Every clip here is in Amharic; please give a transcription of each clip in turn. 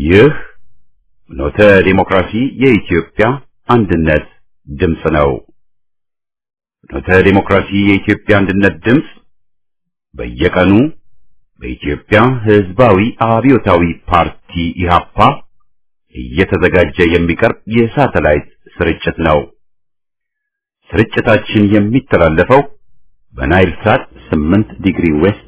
ይህ ኖተ ዲሞክራሲ የኢትዮጵያ አንድነት ድምፅ ነው። ኖተ ዲሞክራሲ የኢትዮጵያ አንድነት ድምፅ በየቀኑ በኢትዮጵያ ሕዝባዊ አብዮታዊ ፓርቲ ኢህአፓ እየተዘጋጀ የሚቀርብ የሳተላይት ስርጭት ነው። ስርጭታችን የሚተላለፈው በናይል ሳት 8 ዲግሪ ዌስት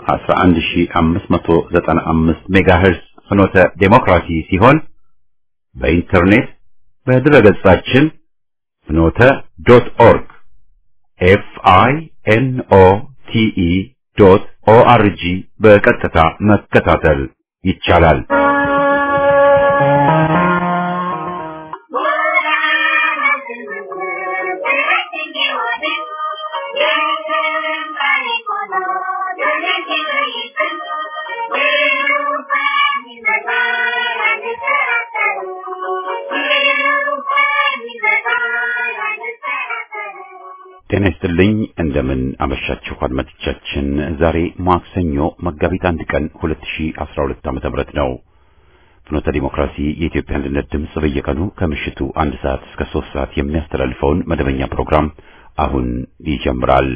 11595 ሜጋሄርስ ፍኖተ ዴሞክራሲ ሲሆን በኢንተርኔት በድረገጻችን ፍኖተ ዶት ኦርግ ኤፍ አይ ኤን ኦ ቲ ኢ ዶት ኦ አር ጂ በቀጥታ መከታተል ይቻላል። ጤና ይስጥልኝ እንደምን አመሻችሁ አድማጮቻችን። ዛሬ ማክሰኞ መጋቢት አንድ ቀን 2012 ዓ.ም ነው። ፍኖተ ዲሞክራሲ የኢትዮጵያ አንድነት ድምፅ በየቀኑ ከምሽቱ አንድ ሰዓት እስከ ሶስት ሰዓት የሚያስተላልፈውን መደበኛ ፕሮግራም አሁን ይጀምራል።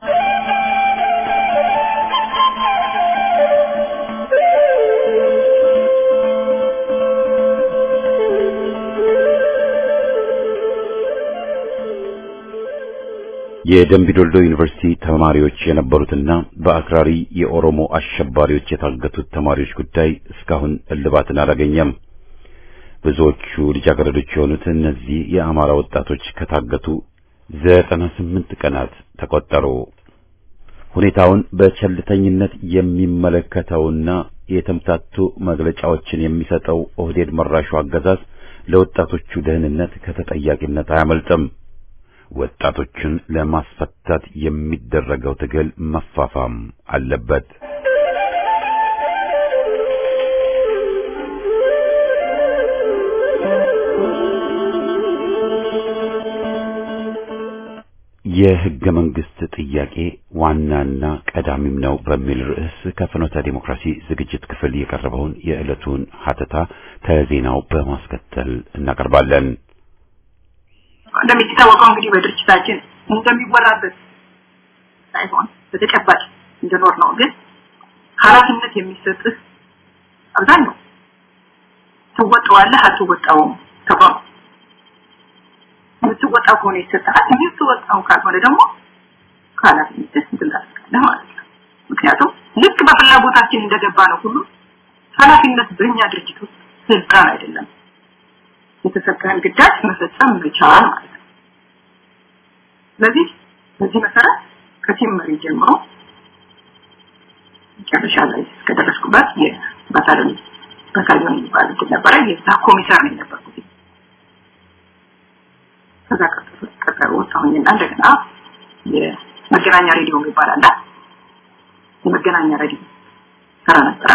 የደምቢዶልዶ ዩኒቨርሲቲ ተማሪዎች የነበሩትና በአክራሪ የኦሮሞ አሸባሪዎች የታገቱት ተማሪዎች ጉዳይ እስካሁን እልባትን አላገኘም። ብዙዎቹ ልጃገረዶች የሆኑት እነዚህ የአማራ ወጣቶች ከታገቱ ዘጠና ስምንት ቀናት ተቆጠሩ። ሁኔታውን በቸልተኝነት የሚመለከተውና የተምታቱ መግለጫዎችን የሚሰጠው ኦህዴድ መራሹ አገዛዝ ለወጣቶቹ ደህንነት ከተጠያቂነት አያመልጥም። ወጣቶችን ለማስፈታት የሚደረገው ትግል መፋፋም አለበት። የሕገ መንግሥት ጥያቄ ዋናና ቀዳሚም ነው በሚል ርዕስ ከፍኖተ ዲሞክራሲ ዝግጅት ክፍል የቀረበውን የዕለቱን ሀተታ ከዜናው በማስከተል እናቀርባለን። እንደሚታወቀው እንግዲህ በድርጅታችን እንደሚወራበት ሳይሆን በተጨባጭ እንደኖር ነው። ግን ኃላፊነት የሚሰጥህ አብዛኛው ትወጣዋለህ አትወጣውም ተባሉ። የምትወጣው ከሆነ ይሰጥሃል፣ የምትወጣው ካልሆነ ደግሞ ከኃላፊነትህ እንትን ታደርጋለህ ማለት ነው። ምክንያቱም ልክ በፍላጎታችን እንደገባ ነው ሁሉ ኃላፊነት በእኛ ድርጅት ውስጥ ስልጣን አይደለም። የተሰጠህን ግዳጅ መፈጸም መቻል ማለት ነው። ስለዚህ በዚህ መሰረት ከቲም መሪ ጀምሮ መጨረሻ ላይ እስከደረስኩበት የባታሊዮን ባታሊዮን የሚባል እንትን ነበረ። የዛ ኮሚሳር ነው የነበርኩት። ከዛ ቀጠሮ ወጣሁኝና እንደገና የመገናኛ ሬዲዮ የሚባል አለ። የመገናኛ ሬዲዮ ሰራ ነበረ።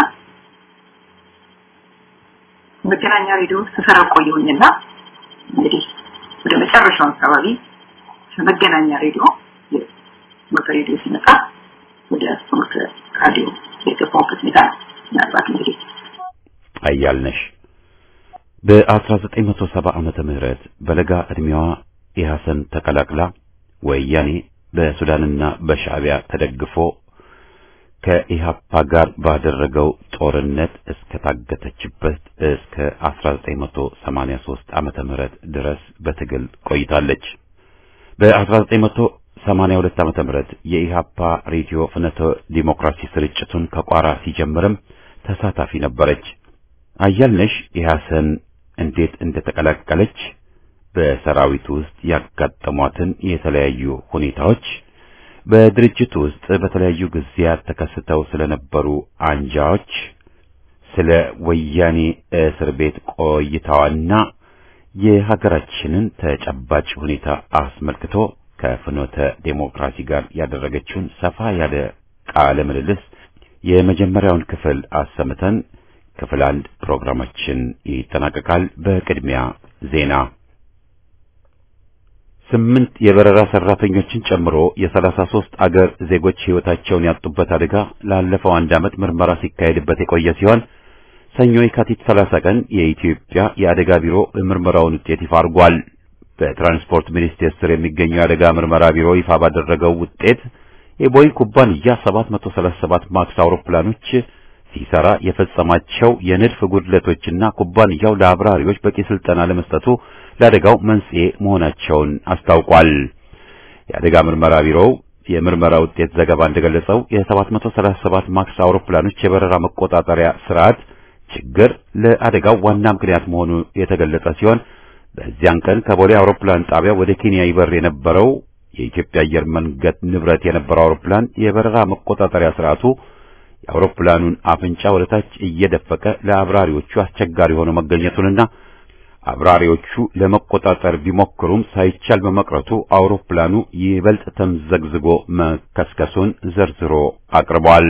መገናኛ ሬዲዮ ስሰራ ቆየሁኝና እንግዲህ ወደ መጨረሻው አካባቢ ከመገናኛ ሬዲዮ የሞተ ሬዲዮ ሲመጣ ወደ ሞተ ራዲዮ የገባሁበት ሁኔታ ነው። ምናልባት እንግዲህ አያልነሽ በ1970 ዓመተ ምህረት በለጋ ዕድሜዋ ኢሐሰን ተቀላቅላ ወያኔ በሱዳንና በሻዕቢያ ተደግፎ ከኢሃፓ ጋር ባደረገው ጦርነት እስከ ታገተችበት እስከ 1983 ዓመተ ምህረት ድረስ በትግል ቆይታለች። በ1982 ዓመተ ምህረት የኢሃፓ ሬዲዮ ፍኖተ ዲሞክራሲ ስርጭቱን ከቋራ ሲጀምርም ተሳታፊ ነበረች። አያልነሽ ኢሐሰን እንዴት እንደተቀላቀለች በሰራዊቱ ውስጥ ያጋጠሟትን የተለያዩ ሁኔታዎች በድርጅቱ ውስጥ በተለያዩ ጊዜያት ተከስተው ስለነበሩ አንጃዎች፣ ስለ ወያኔ እስር ቤት ቆይታዋና የሀገራችንን ተጨባጭ ሁኔታ አስመልክቶ ከፍኖተ ዴሞክራሲ ጋር ያደረገችውን ሰፋ ያለ ቃለ ምልልስ የመጀመሪያውን ክፍል አሰምተን ክፍል አንድ ፕሮግራማችን ይጠናቀቃል። በቅድሚያ ዜና ስምንት የበረራ ሰራተኞችን ጨምሮ የሰላሳ ሦስት አገር ዜጎች ሕይወታቸውን ያጡበት አደጋ ላለፈው አንድ ዓመት ምርመራ ሲካሄድበት የቆየ ሲሆን ሰኞ የካቲት 30 ቀን የኢትዮጵያ የአደጋ ቢሮ ምርመራውን ውጤት ይፋ አድርጓል። በትራንስፖርት ሚኒስቴር ስር የሚገኘው የአደጋ ምርመራ ቢሮ ይፋ ባደረገው ውጤት የቦይንግ ኩባንያ 737 ማክስ አውሮፕላኖች ሲሰራ የፈጸማቸው የንድፍ ጉድለቶችና ኩባንያው ለአብራሪዎች በቂ ስልጠና ለመስጠቱ ለአደጋው መንስኤ መሆናቸውን አስታውቋል። የአደጋ ምርመራ ቢሮው የምርመራ ውጤት ዘገባ እንደገለጸው የ737 ማክስ አውሮፕላኖች የበረራ መቆጣጠሪያ ስርዓት ችግር ለአደጋው ዋና ምክንያት መሆኑ የተገለጸ ሲሆን በዚያን ቀን ከቦሌ አውሮፕላን ጣቢያ ወደ ኬንያ ይበር የነበረው የኢትዮጵያ አየር መንገድ ንብረት የነበረው አውሮፕላን የበረራ መቆጣጠሪያ ስርዓቱ የአውሮፕላኑን አፍንጫ ወደ ታች እየደፈቀ ለአብራሪዎቹ አስቸጋሪ ሆኖ መገኘቱንና አብራሪዎቹ ለመቆጣጠር ቢሞክሩም ሳይቻል በመቅረቱ አውሮፕላኑ ይበልጥ ተምዘግዝጎ መከስከሱን ዘርዝሮ አቅርቧል።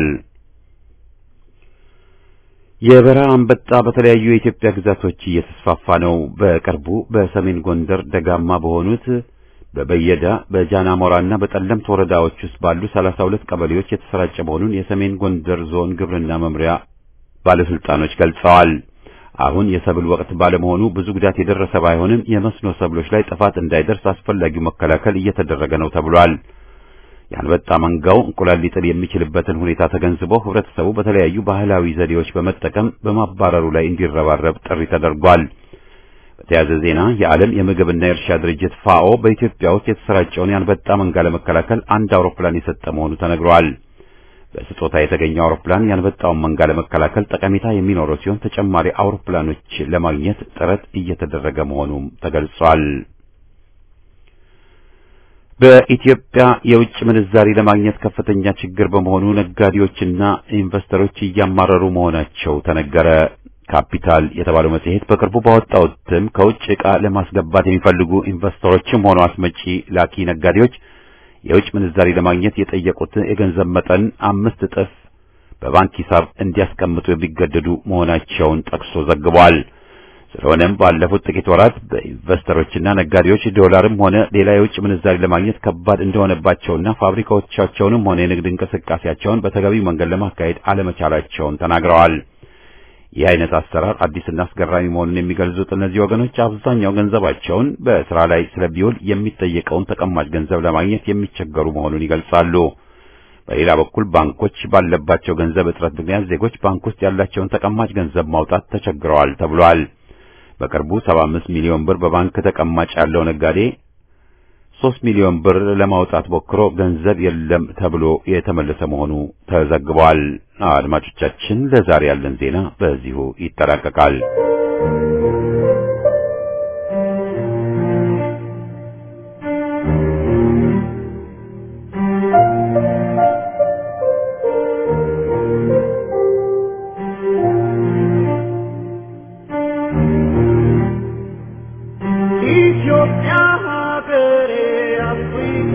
የበረሃ አንበጣ በተለያዩ የኢትዮጵያ ግዛቶች እየተስፋፋ ነው። በቅርቡ በሰሜን ጎንደር ደጋማ በሆኑት በበየዳ በጃናሞራና በጠለምት ወረዳዎች ውስጥ ባሉ 32 ቀበሌዎች የተሰራጨ መሆኑን የሰሜን ጎንደር ዞን ግብርና መምሪያ ባለስልጣኖች ገልጸዋል። አሁን የሰብል ወቅት ባለመሆኑ ብዙ ጉዳት የደረሰ ባይሆንም የመስኖ ሰብሎች ላይ ጥፋት እንዳይደርስ አስፈላጊው መከላከል እየተደረገ ነው ተብሏል። የአንበጣ መንጋው እንቁላል ሊጥል የሚችልበትን ሁኔታ ተገንዝቦ ህብረተሰቡ በተለያዩ ባህላዊ ዘዴዎች በመጠቀም በማባረሩ ላይ እንዲረባረብ ጥሪ ተደርጓል። በተያያዘ ዜና የዓለም የምግብና የእርሻ ድርጅት ፋኦ በኢትዮጵያ ውስጥ የተሰራጨውን የአንበጣ መንጋ ለመከላከል አንድ አውሮፕላን የሰጠ መሆኑ ተነግሯል። በስጦታ የተገኘው አውሮፕላን የአንበጣውን መንጋ ለመከላከል ጠቀሜታ የሚኖረው ሲሆን ተጨማሪ አውሮፕላኖች ለማግኘት ጥረት እየተደረገ መሆኑም ተገልጿል። በኢትዮጵያ የውጭ ምንዛሪ ለማግኘት ከፍተኛ ችግር በመሆኑ ነጋዴዎችና ኢንቨስተሮች እያማረሩ መሆናቸው ተነገረ። ካፒታል የተባለው መጽሔት በቅርቡ ባወጣው እትም ከውጭ ዕቃ ለማስገባት የሚፈልጉ ኢንቨስተሮችም ሆነ አስመጪ ላኪ ነጋዴዎች የውጭ ምንዛሪ ለማግኘት የጠየቁት የገንዘብ መጠን አምስት እጥፍ በባንክ ሂሳብ እንዲያስቀምጡ የሚገደዱ መሆናቸውን ጠቅሶ ዘግቧል። ስለሆነም ባለፉት ጥቂት ወራት በኢንቨስተሮችና ነጋዴዎች ዶላርም ሆነ ሌላ የውጭ ምንዛሪ ለማግኘት ከባድ እንደሆነባቸውና ፋብሪካዎቻቸውንም ሆነ የንግድ እንቅስቃሴያቸውን በተገቢው መንገድ ለማካሄድ አለመቻላቸውን ተናግረዋል። ይህ አይነት አሰራር አዲስና አስገራሚ መሆኑን የሚገልጹት እነዚህ ወገኖች አብዛኛው ገንዘባቸውን በስራ ላይ ስለቢውል የሚጠየቀውን ተቀማጭ ገንዘብ ለማግኘት የሚቸገሩ መሆኑን ይገልጻሉ። በሌላ በኩል ባንኮች ባለባቸው ገንዘብ እጥረት ምክንያት ዜጎች ባንክ ውስጥ ያላቸውን ተቀማጭ ገንዘብ ማውጣት ተቸግረዋል ተብሏል። በቅርቡ 75 ሚሊዮን ብር በባንክ ተቀማጭ ያለው ነጋዴ 3 ሚሊዮን ብር ለማውጣት ሞክሮ ገንዘብ የለም ተብሎ የተመለሰ መሆኑ ተዘግቧል። አድማጮቻችን፣ ለዛሬ ያለን ዜና በዚሁ ይጠናቀቃል። ኢትዮጵያ ሀገሬ አፍሪካ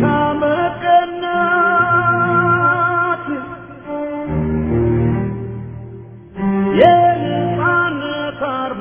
መቀናት የነጻነት አርማ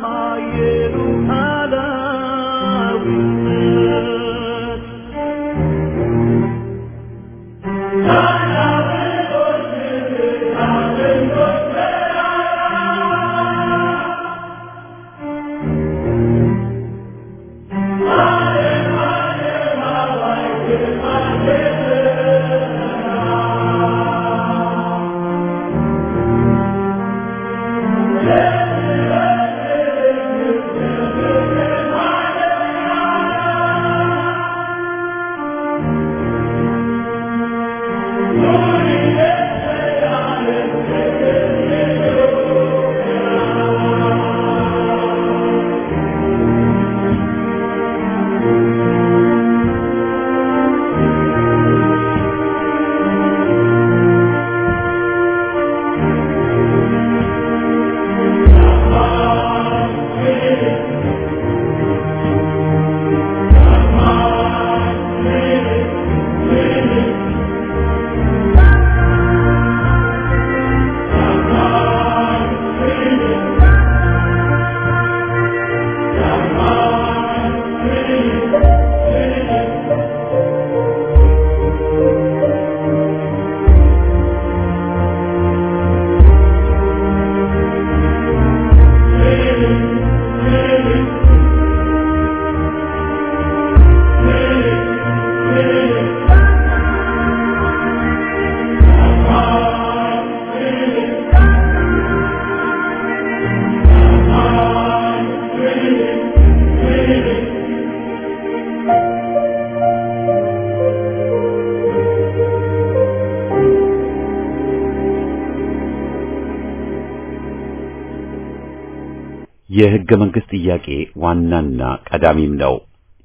የሕገ መንግሥት ጥያቄ ዋናና ቀዳሚም ነው።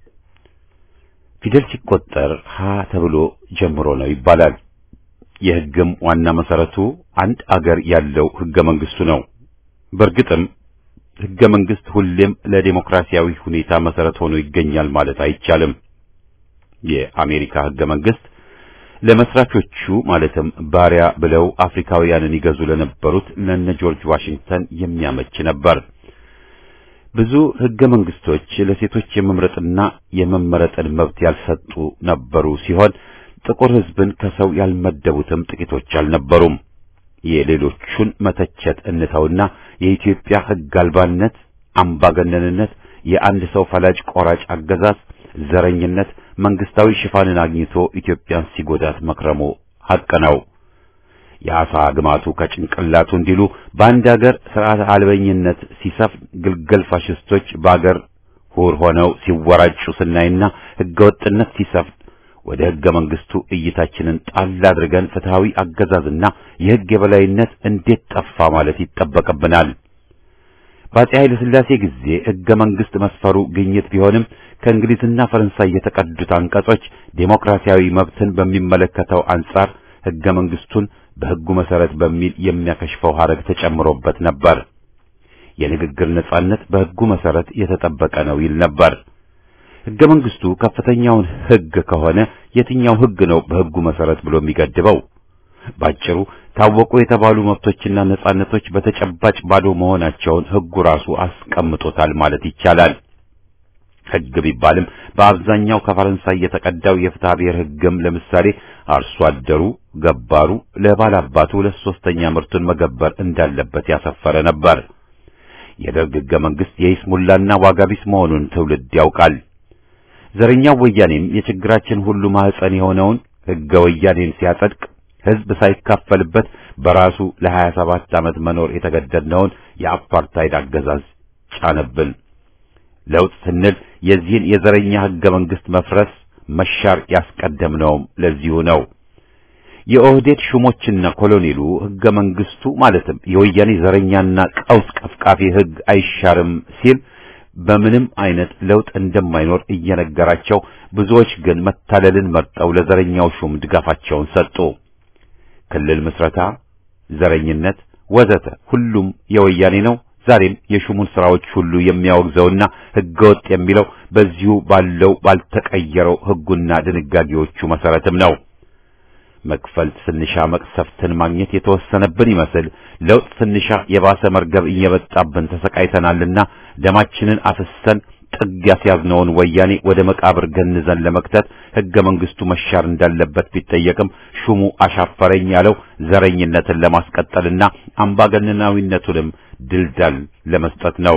ፊደል ሲቆጠር ሀ ተብሎ ጀምሮ ነው ይባላል። የሕግም ዋና መሰረቱ አንድ አገር ያለው ሕገ መንግሥቱ ነው። በእርግጥም ሕገ መንግሥት ሁሌም ለዴሞክራሲያዊ ሁኔታ መሰረት ሆኖ ይገኛል ማለት አይቻልም። የአሜሪካ ሕገ መንግሥት ለመስራቾቹ ማለትም ባሪያ ብለው አፍሪካውያንን ይገዙ ለነበሩት ለነ ጆርጅ ዋሽንግተን የሚያመች ነበር። ብዙ ሕገ መንግሥቶች ለሴቶች የመምረጥና የመመረጥን መብት ያልሰጡ ነበሩ ሲሆን ጥቁር ሕዝብን ከሰው ያልመደቡትም ጥቂቶች አልነበሩም። የሌሎቹን መተቸት እንተውና የኢትዮጵያ ሕግ አልባነት፣ አምባገነንነት፣ የአንድ ሰው ፈላጭ ቆራጭ አገዛዝ፣ ዘረኝነት መንግስታዊ ሽፋንን አግኝቶ ኢትዮጵያን ሲጎዳት መክረሙ ሐቅ ነው። የአሳ ግማቱ ከጭንቅላቱ እንዲሉ በአንድ አገር ስርዓት አልበኝነት ሲሰፍን ግልገል ፋሽስቶች በአገር ሁር ሆነው ሲወራጩ ስናይና ሕገወጥነት ሲሰፍን ወደ ሕገ መንግስቱ እይታችንን ጣል አድርገን ፍትሃዊ አገዛዝና የሕግ የበላይነት እንዴት ጠፋ ማለት ይጠበቅብናል። በአፄ ኃይለ ሥላሴ ጊዜ ሕገ መንግስት መስፈሩ ግኝት ቢሆንም ከእንግሊዝና ፈረንሳይ የተቀዱት አንቀጾች ዴሞክራሲያዊ መብትን በሚመለከተው አንጻር ሕገ መንግስቱን በሕጉ መሰረት በሚል የሚያከሽፈው ሐረግ ተጨምሮበት ነበር። የንግግር ነጻነት በሕጉ መሰረት የተጠበቀ ነው ይል ነበር። ሕገ መንግስቱ ከፍተኛውን ሕግ ከሆነ የትኛው ሕግ ነው በሕጉ መሰረት ብሎ የሚገድበው? ባጭሩ ታወቁ የተባሉ መብቶችና ነጻነቶች በተጨባጭ ባዶ መሆናቸውን ሕጉ ራሱ አስቀምጦታል ማለት ይቻላል። ሕግ ቢባልም በአብዛኛው ከፈረንሳይ የተቀዳው የፍትሐ ብሔር ሕግም ለምሳሌ አርሶ አደሩ ገባሩ ለባላባቱ ሁለት ሶስተኛ ምርቱን መገበር እንዳለበት ያሰፈረ ነበር። የደርግ ሕገ መንግስት የይስሙላና ዋጋቢስ መሆኑን ትውልድ ያውቃል። ዘረኛው ወያኔም የችግራችን ሁሉ ማህፀን የሆነውን ሕገ ወያኔን ሲያጸድቅ ሕዝብ ሳይካፈልበት በራሱ ለሀያ ሰባት ዓመት መኖር የተገደድነውን የአፓርታይድ አገዛዝ ጫነብን። ለውጥ ስንል የዚህን የዘረኛ ሕገ መንግስት መፍረስ መሻር ያስቀደምነውም ለዚሁ ነው። የኦህዴድ ሹሞችና ኮሎኔሉ ሕገ መንግስቱ ማለትም የወያኔ ዘረኛና ቀውስ ቀፍቃፊ ሕግ አይሻርም ሲል በምንም አይነት ለውጥ እንደማይኖር እየነገራቸው፣ ብዙዎች ግን መታለልን መርጠው ለዘረኛው ሹም ድጋፋቸውን ሰጡ። ክልል ምስረታ፣ ዘረኝነት ወዘተ ሁሉም የወያኔ ነው። ዛሬም የሹሙን ስራዎች ሁሉ የሚያወግዘውና ሕገወጥ የሚለው በዚሁ ባለው ባልተቀየረው ሕጉና ድንጋጌዎቹ መሰረትም ነው። መክፈል ስንሻ መቅሰፍትን ማግኘት የተወሰነብን ይመስል ለውጥ ስንሻ የባሰ መርገብ እየመጣብን ተሰቃይተናልና ደማችንን አፍሰን ጥግ ያስያዝነውን ወያኔ ወደ መቃብር ገንዘን ለመክተት ሕገ መንግስቱ መሻር እንዳለበት ቢጠየቅም ሹሙ አሻፈረኝ ያለው ዘረኝነትን ለማስቀጠልና አምባገነናዊነቱንም ድልዳል ለመስጠት ነው።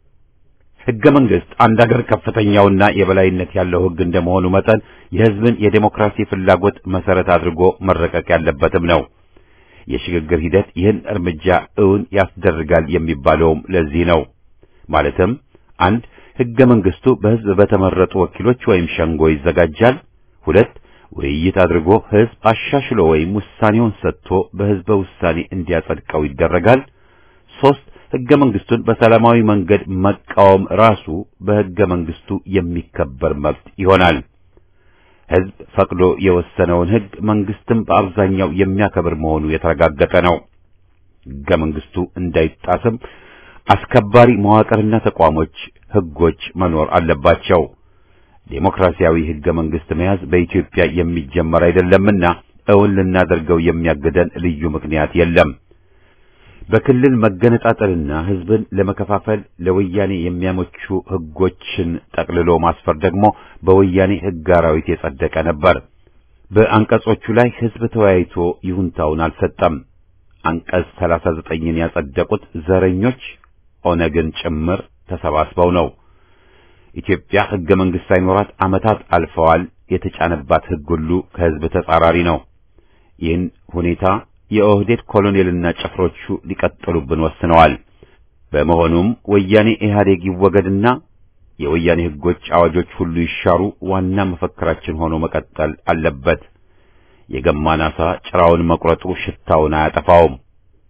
ሕገ መንግስት አንድ አገር ከፍተኛውና የበላይነት ያለው ሕግ እንደመሆኑ መጠን የሕዝብን የዴሞክራሲ ፍላጎት መሰረት አድርጎ መረቀቅ ያለበትም ነው። የሽግግር ሂደት ይህን እርምጃ እውን ያስደርጋል የሚባለውም ለዚህ ነው። ማለትም አንድ ሕገ መንግስቱ በሕዝብ በተመረጡ ወኪሎች ወይም ሸንጎ ይዘጋጃል። ሁለት ውይይት አድርጎ ሕዝብ አሻሽሎ ወይም ውሳኔውን ሰጥቶ በሕዝበ ውሳኔ እንዲያጸድቀው ይደረጋል። ሶስት ሕገ መንግስቱን በሰላማዊ መንገድ መቃወም ራሱ በሕገ መንግስቱ የሚከበር መብት ይሆናል። ሕዝብ ፈቅዶ የወሰነውን ሕግ መንግስትም በአብዛኛው የሚያከብር መሆኑ የተረጋገጠ ነው። ሕገ መንግስቱ እንዳይጣስም አስከባሪ መዋቅርና ተቋሞች፣ ሕጎች መኖር አለባቸው። ዴሞክራሲያዊ ሕገ መንግስት መያዝ በኢትዮጵያ የሚጀመር አይደለምና እውን ልናደርገው የሚያግደን ልዩ ምክንያት የለም። በክልል መገነጣጠልና ሕዝብን ለመከፋፈል ለወያኔ የሚያመቹ ሕጎችን ጠቅልሎ ማስፈር ደግሞ በወያኔ ሕግ አራዊት የጸደቀ ነበር። በአንቀጾቹ ላይ ሕዝብ ተወያይቶ ይሁንታውን አልሰጠም። አንቀጽ 39ን ያጸደቁት ዘረኞች ኦነግን ጭምር ተሰባስበው ነው። ኢትዮጵያ ሕገ መንግስት ሳይኖራት ዓመታት አልፈዋል። የተጫነባት ሕግ ሁሉ ከሕዝብ ተጻራሪ ነው። ይህን ሁኔታ የኦህዴድ ኮሎኔልና ጭፍሮቹ ሊቀጥሉብን ወስነዋል። በመሆኑም ወያኔ ኢህአዴግ ይወገድና የወያኔ ሕጎች፣ አዋጆች ሁሉ ይሻሩ ዋና መፈክራችን ሆኖ መቀጠል አለበት። የገማን ዓሣ ጭራውን መቁረጡ ሽታውን አያጠፋውም።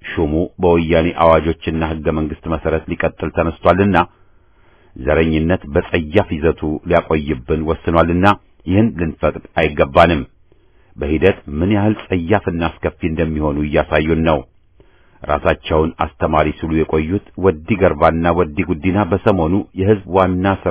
ሹሙ በወያኔ አዋጆችና ሕገ መንግሥት መሠረት ሊቀጥል ተነስቷልና ዘረኝነት በጸያፍ ይዘቱ ሊያቆይብን ወስኗልና ይህን ልንፈቅድ አይገባንም። በሂደት ምን ያህል ጸያፍና አስከፊ እንደሚሆኑ እያሳዩን ነው። ራሳቸውን አስተማሪ ሲሉ የቆዩት ወዲ ገርባና ወዲ ጉዲና በሰሞኑ የሕዝብ ዋና ሥራ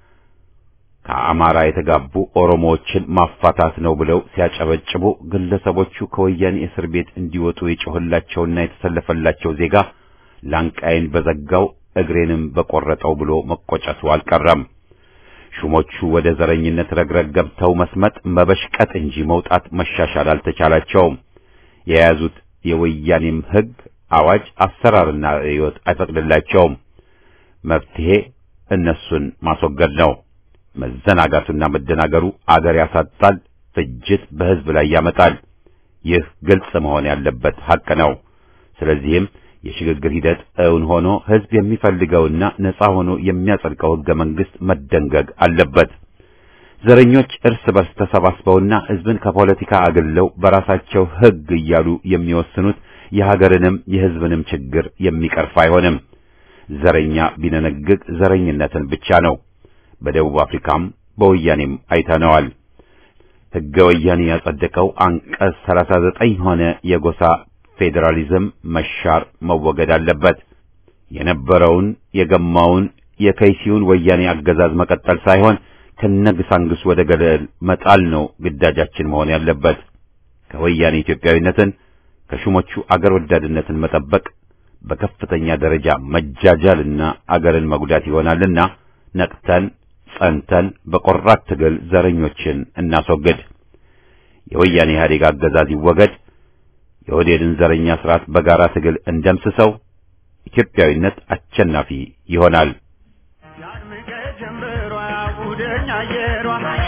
ከአማራ የተጋቡ ኦሮሞዎችን ማፋታት ነው ብለው ሲያጨበጭቡ ግለሰቦቹ ከወያኔ እስር ቤት እንዲወጡ የጮህላቸውና የተሰለፈላቸው ዜጋ ላንቃዬን በዘጋው እግሬንም በቆረጠው ብሎ መቆጨቱ አልቀረም። ሹሞቹ ወደ ዘረኝነት ረግረግ ገብተው መስመጥ መበሽቀጥ እንጂ መውጣት መሻሻል አልተቻላቸውም። የያዙት የወያኔም ሕግ አዋጅ፣ አሰራርና ርዕዮት አይፈቅድላቸውም። መፍትሄ እነሱን ማስወገድ ነው። መዘናጋቱና መደናገሩ አገር ያሳጣል፣ ፍጅት በሕዝብ ላይ ያመጣል። ይህ ግልጽ መሆን ያለበት ሐቅ ነው። ስለዚህም የሽግግር ሂደት እውን ሆኖ ሕዝብ የሚፈልገውና ነጻ ሆኖ የሚያጸድቀው ሕገ መንግሥት መደንገግ አለበት። ዘረኞች እርስ በርስ ተሰባስበውና ሕዝብን ከፖለቲካ አግልለው በራሳቸው ሕግ እያሉ የሚወስኑት የሀገርንም የሕዝብንም ችግር የሚቀርፍ አይሆንም። ዘረኛ ቢነነግግ ዘረኝነትን ብቻ ነው። በደቡብ አፍሪካም በወያኔም አይተነዋል። ሕገ ወያኔ ያጸደቀው አንቀጽ 39 ሆነ የጎሳ ፌዴራሊዝም መሻር መወገድ አለበት። የነበረውን የገማውን የከይሲውን ወያኔ አገዛዝ መቀጠል ሳይሆን ከነግሳንግስ ወደ ገደል መጣል ነው ግዳጃችን መሆን ያለበት። ከወያኔ ኢትዮጵያዊነትን ከሹሞቹ አገር ወዳድነትን መጠበቅ በከፍተኛ ደረጃ መጃጃልና አገርን መጉዳት ይሆናልና ነቅተን ጸንተን በቆራት ትግል ዘረኞችን እናስወግድ። የወያኔ ኢህአዴግ አገዛዝ ይወገድ። የኦህዴድን ዘረኛ ስርዓት በጋራ ትግል እንደምስሰው ኢትዮጵያዊነት አሸናፊ ይሆናል። ያድምቀ ጀምበሯ ያውደኝ አየሯ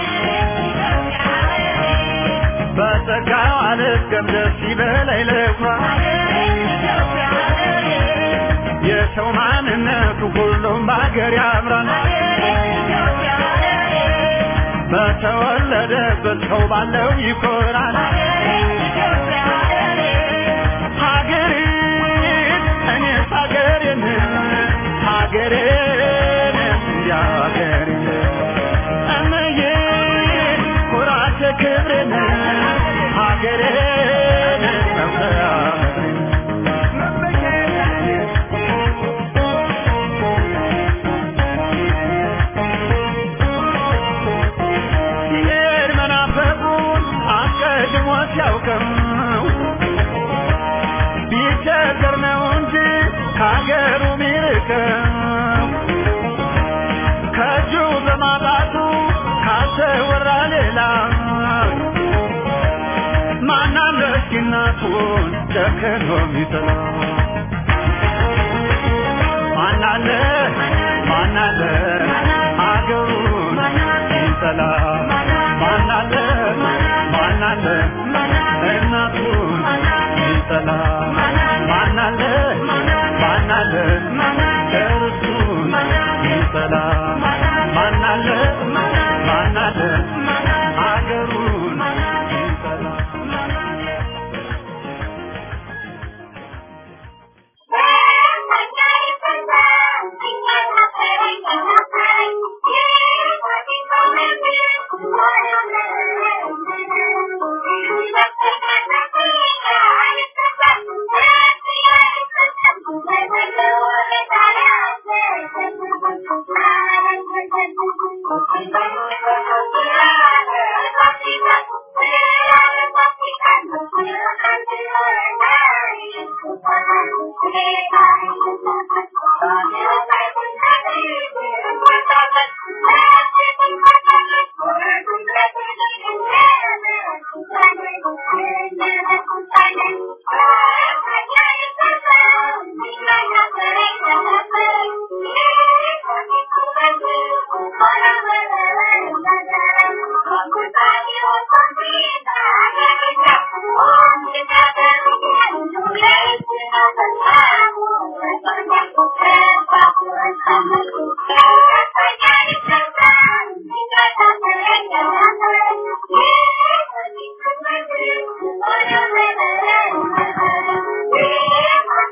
በጸጋው አልገም ደስ ይበላይ ለኳ የሰው ማንነቱ ሁሉም በአገር ያምራል በተወለደበት ሰው ባለው ይኮራል ሀገሬን እኔስ ሀገሬን ሀገሬን እንዲያ ሀገሬን እምዬ ኩራቴ ክብሬን ሀገሬን መኩሪያ ሲሄድ መናፈቁን አስቀድሞ ሲያውቅም ቢቸገር ነው እንጂ ከሀገሩ ሚርቅም ከእጁ በማጣቱ ካሰወራ ሌላ ማናለ እስኪ እናቱን ጨክኖ ሚጥላ ማናለ ማናለ አገሩን ይጠላ ማናለ ማናለ እናቱን ይጠላ ማናለ ማናለ እርሱን ይጠላ ማናለ ማናለ አገሩን ይጠላ Thank you.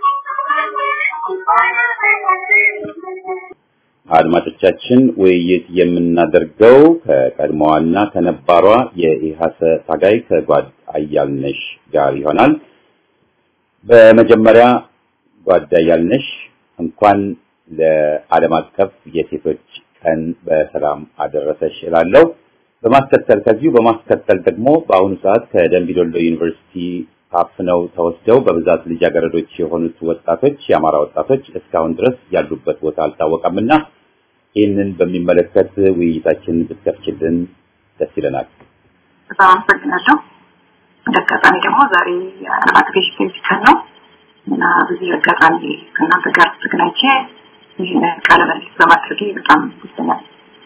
አድማጮቻችን ውይይት የምናደርገው ከቀድሞዋና ከነባሯ የኢሃሰ ታጋይ ከጓድ አያልነሽ ጋር ይሆናል። በመጀመሪያ ጓድ አያልነሽ እንኳን ለዓለም አቀፍ የሴቶች ቀን በሰላም አደረሰሽ እላለሁ። በማስከተል ከዚሁ በማስከተል ደግሞ በአሁኑ ሰዓት ከደምቢዶሎ ዩኒቨርሲቲ ታፍነው ተወስደው በብዛት ልጃገረዶች የሆኑት ወጣቶች የአማራ ወጣቶች እስካሁን ድረስ ያሉበት ቦታ አልታወቀምና ይህንን በሚመለከት ውይይታችን ብትከፍችልን ደስ ይለናል። በጣም አመሰግናለሁ። እንደ አጋጣሚ ደግሞ ዛሬ የዓለም አቀፍ የሴቶች ቀን ነው እና በዚህ አጋጣሚ ከእናንተ ጋር ተገናኝቼ ይህን ቃለ መልስ በማድረጌ በጣም ደስተኛ ነኝ።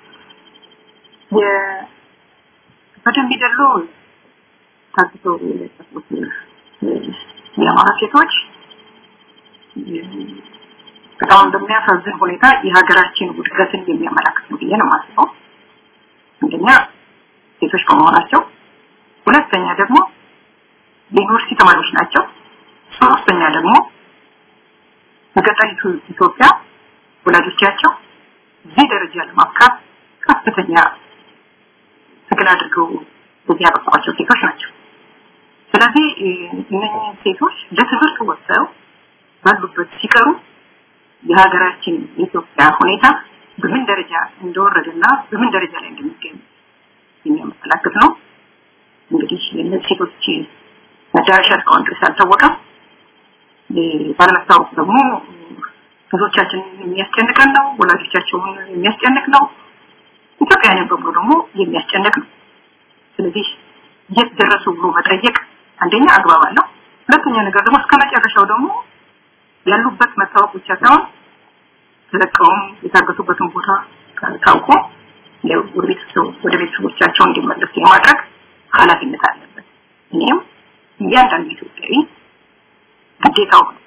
በደንብ ደሎ ታግተው የለጠፉት የአማራ ሴቶች በጣም በሚያሳዝን ሁኔታ የሀገራችን ውድቀትን የሚያመላክት ነው ብዬ ነው የማስበው። አንደኛ ሴቶች በመሆናቸው፣ ሁለተኛ ደግሞ የዩኒቨርሲቲ ተማሪዎች ናቸው። ሶስተኛ ደግሞ በገጠሪቱ ኢትዮጵያ ወላጆቻቸው እዚህ ደረጃ ለማብቃት ከፍተኛ ትግል አድርገው በዚህ ያበቋቸው ሴቶች ናቸው። ስለዚህ እነኚህ ሴቶች ለትምህርት ወጥተው ባሉበት ሲቀሩ የሀገራችን የኢትዮጵያ ሁኔታ በምን ደረጃ እንደወረደና በምን ደረጃ ላይ እንደሚገኝ የሚያመላክት ነው። እንግዲህ የእነዚህ ሴቶች መዳረሻ እስካሁን ድረስ አልታወቀም። ባለመታወቅ ደግሞ ብዙዎቻችን የሚያስጨንቀን ነው፣ ወላጆቻቸውን የሚያስጨንቅ ነው፣ ኢትዮጵያውያን በሙሉ ደግሞ የሚያስጨንቅ ነው። ስለዚህ የት ደረሱ ብሎ መጠየቅ አንደኛ አግባብ አለው። ሁለተኛ ነገር ደግሞ እስከ መጨረሻው ደግሞ ያሉበት መታወቅ ብቻ ሳይሆን ተለቀውም የታገቱበትን ቦታ ታውቆ ወደ ቤተሰቦቻቸው እንዲመለሱ የማድረግ ኃላፊነት አለበት። እኔም እያንዳንዱ ኢትዮጵያዊ ግዴታው ነው።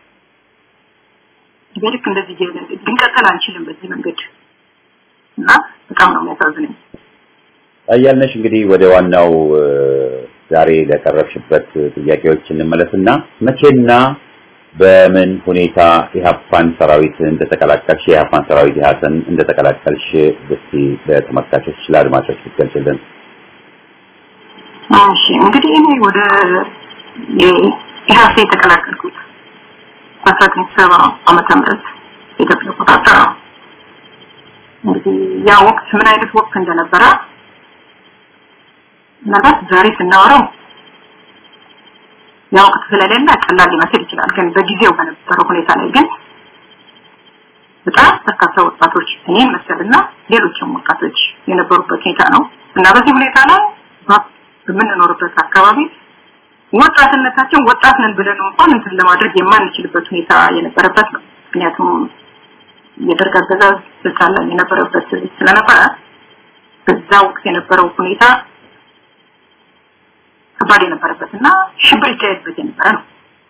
ልክ እንደዚህ ልንቀጥል አንችልም በዚህ መንገድ እና በጣም ነው የሚያሳዝነኝ። አያልነሽ እንግዲህ ወደ ዋናው ዛሬ ለቀረብሽበት ጥያቄዎች እንመለስና መቼና በምን ሁኔታ ኢህአፓን ሰራዊት እንደተቀላቀልሽ የኢህአፓን ሰራዊት ኢህአሰን እንደተቀላቀልሽ እስቲ ለተመልካቾች ለአድማጮች ብትገልጽልን። እሺ እንግዲህ እኔ ወደ ኢህአሴ የተቀላቀልኩት በአስራ ዘጠኝ ሰባ ዓመተ ምህረት የኢትዮጵያ አቆጣጠር ነው። እንግዲህ ያ ወቅት ምን አይነት ወቅት እንደነበረ ምናልባት ዛሬ ስናወራው ያ ወቅት ስለሌለ ቀላል ሊመስል ይችላል። ግን በጊዜው በነበረው ሁኔታ ላይ ግን በጣም በርካታ ወጣቶች እኔን መሰልና ሌሎችም ወጣቶች የነበሩበት ሁኔታ ነው እና በዚህ ሁኔታ ላይ በምንኖርበት አካባቢ ወጣትነታችን ወጣት ነን ብለን እንኳን እንትን ለማድረግ የማንችልበት ሁኔታ የነበረበት ነው። ምክንያቱም የደርግ አገዛዝ ስልጣን ላይ የነበረበት ስለነበረ በዛ ወቅት የነበረው ሁኔታ ከባድ የነበረበት እና ሽብር ይካሄድበት የነበረ ነው።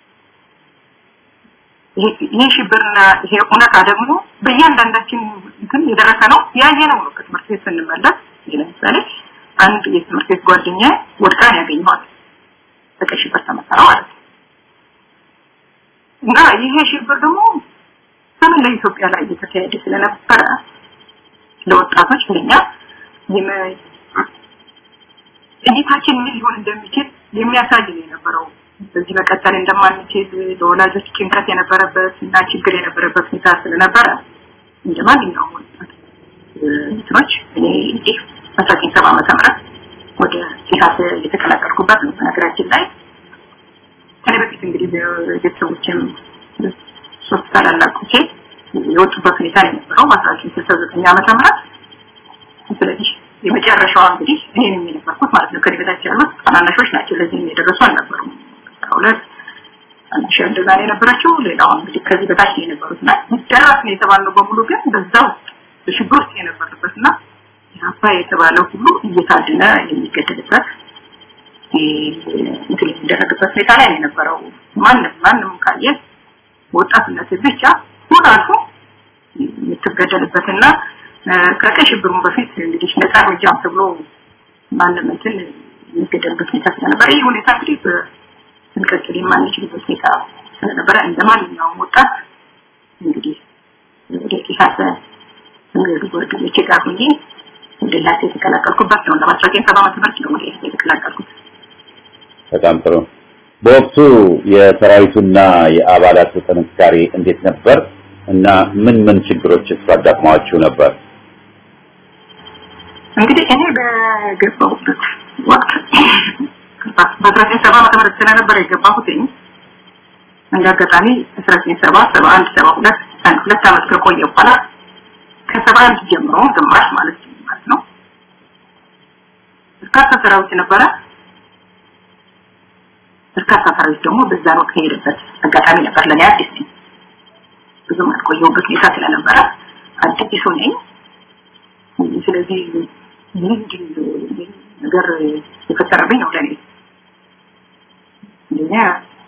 ይሄ ሽብርና ይሄ እውነታ ደግሞ በእያንዳንዳችን እንትን የደረሰ ነው ያየነው ነው። ከትምህርት ቤት ስንመለስ ለምሳሌ አንድ የትምህርት ቤት ጓደኛ ወድቃን ያገኘዋል በቀይ ሽብር ተመሰረ ማለት ነው። እና ይሄ ሽብር ደግሞ በመላ ኢትዮጵያ ላይ እየተካሄደ ስለነበረ ለወጣቶች ለኛ እይታችን ምን ሊሆን እንደሚችል የሚያሳይ ነው የነበረው። በዚህ መቀጠል እንደማንችል ለወላጆች ጭንቀት የነበረበት እና ችግር የነበረበት ሁኔታ ስለነበረ እንደ ማንኛውም ወጣት እንትኖች እኔ እንግዲህ አስራ ዘጠኝ ሰባ ዓመተ ምህረት ወደ ኢሳት የተቀላቀልኩበት ነው። በነገራችን ላይ ከኔ በፊት እንግዲህ ቤተሰቦችም ሶስት ታላላቆቼ የወጡበት ሁኔታ ነው የነበረው በአስራ ዘጠኝ ስልሳ ዘጠኝ ዓመተ ምህረት ስለዚህ የመጨረሻዋ እንግዲህ እኔ ነኝ የነበርኩት ማለት ነው። ከኔ በታች ያሉት ታናናሾች ናቸው። ለዚህ የደረሱ አልነበሩም። ሁለት ታናሽ እንደዛ ነው የነበረችው። ሌላው እንግዲህ ከዚህ በታች ነው የነበሩት እና ደረስ ነው የተባለው በሙሉ ግን በዛው በሽብር ውስጥ የነበረበት እና አባ የተባለው ሁሉ እየታደነ የሚገደልበት እንትን የሚደረግበት ሁኔታ ላይ ነው የነበረው። ማንም ማንም ካየ ወጣትነት ብቻ ሁሉ አልፎ የምትገደልበትና ከቀይ ሽብሩን በፊት እንግዲህ ነፃ እርምጃም ተብሎ ማንም እንትን የሚገደልበት ሁኔታ ስለነበረ ይህ ሁኔታ እንግዲህ ልንቀጥል የማንችልበት ሁኔታ ስለነበረ እንደ ማንኛውም ወጣት እንግዲህ ወደ ኢሳት እንግዲህ ጓደኞቼ ጋር ሆኜ ወደ ላሴ የተቀላቀልኩበት ነው። ለአስራ ዘጠኝ ሰባ ዓመተ ምህረት ነው ወደ ኢሳት የተቀላቀልኩት። በጣም ጥሩ። በወቅቱ የሰራዊቱና የአባላቱ ጥንካሬ እንዴት ነበር እና ምን ምን ችግሮች አጋጥመዋችሁ ነበር? እንግዲህ እኔ በገባሁበት ወቅት በአስራ ዘጠኝ ሰባ ዓመተ ምህረት ስለነበረ የገባሁት እንደ አጋጣሚ አስራ ዘጠኝ ሰባ ሰባ አንድ ሰባ ሁለት አንድ ሁለት ዓመት ከቆየ በኋላ ከሰባ አንድ ጀምሮ ግማሽ ማለት ማለት ነው በርካታ ሰራዊት ነበረ። በርካታ ሰራዊት ደግሞ በዛን ወቅት የሄደበት አጋጣሚ ነበር። ለኔ አዲስ ነኝ። ብዙም አልቆየሁበት ሁኔታ ስለነበረ አዲስ ነኝ። ስለዚህ ምንድን ነገር የፈጠረብኝ ነው ለኔ አንደኛ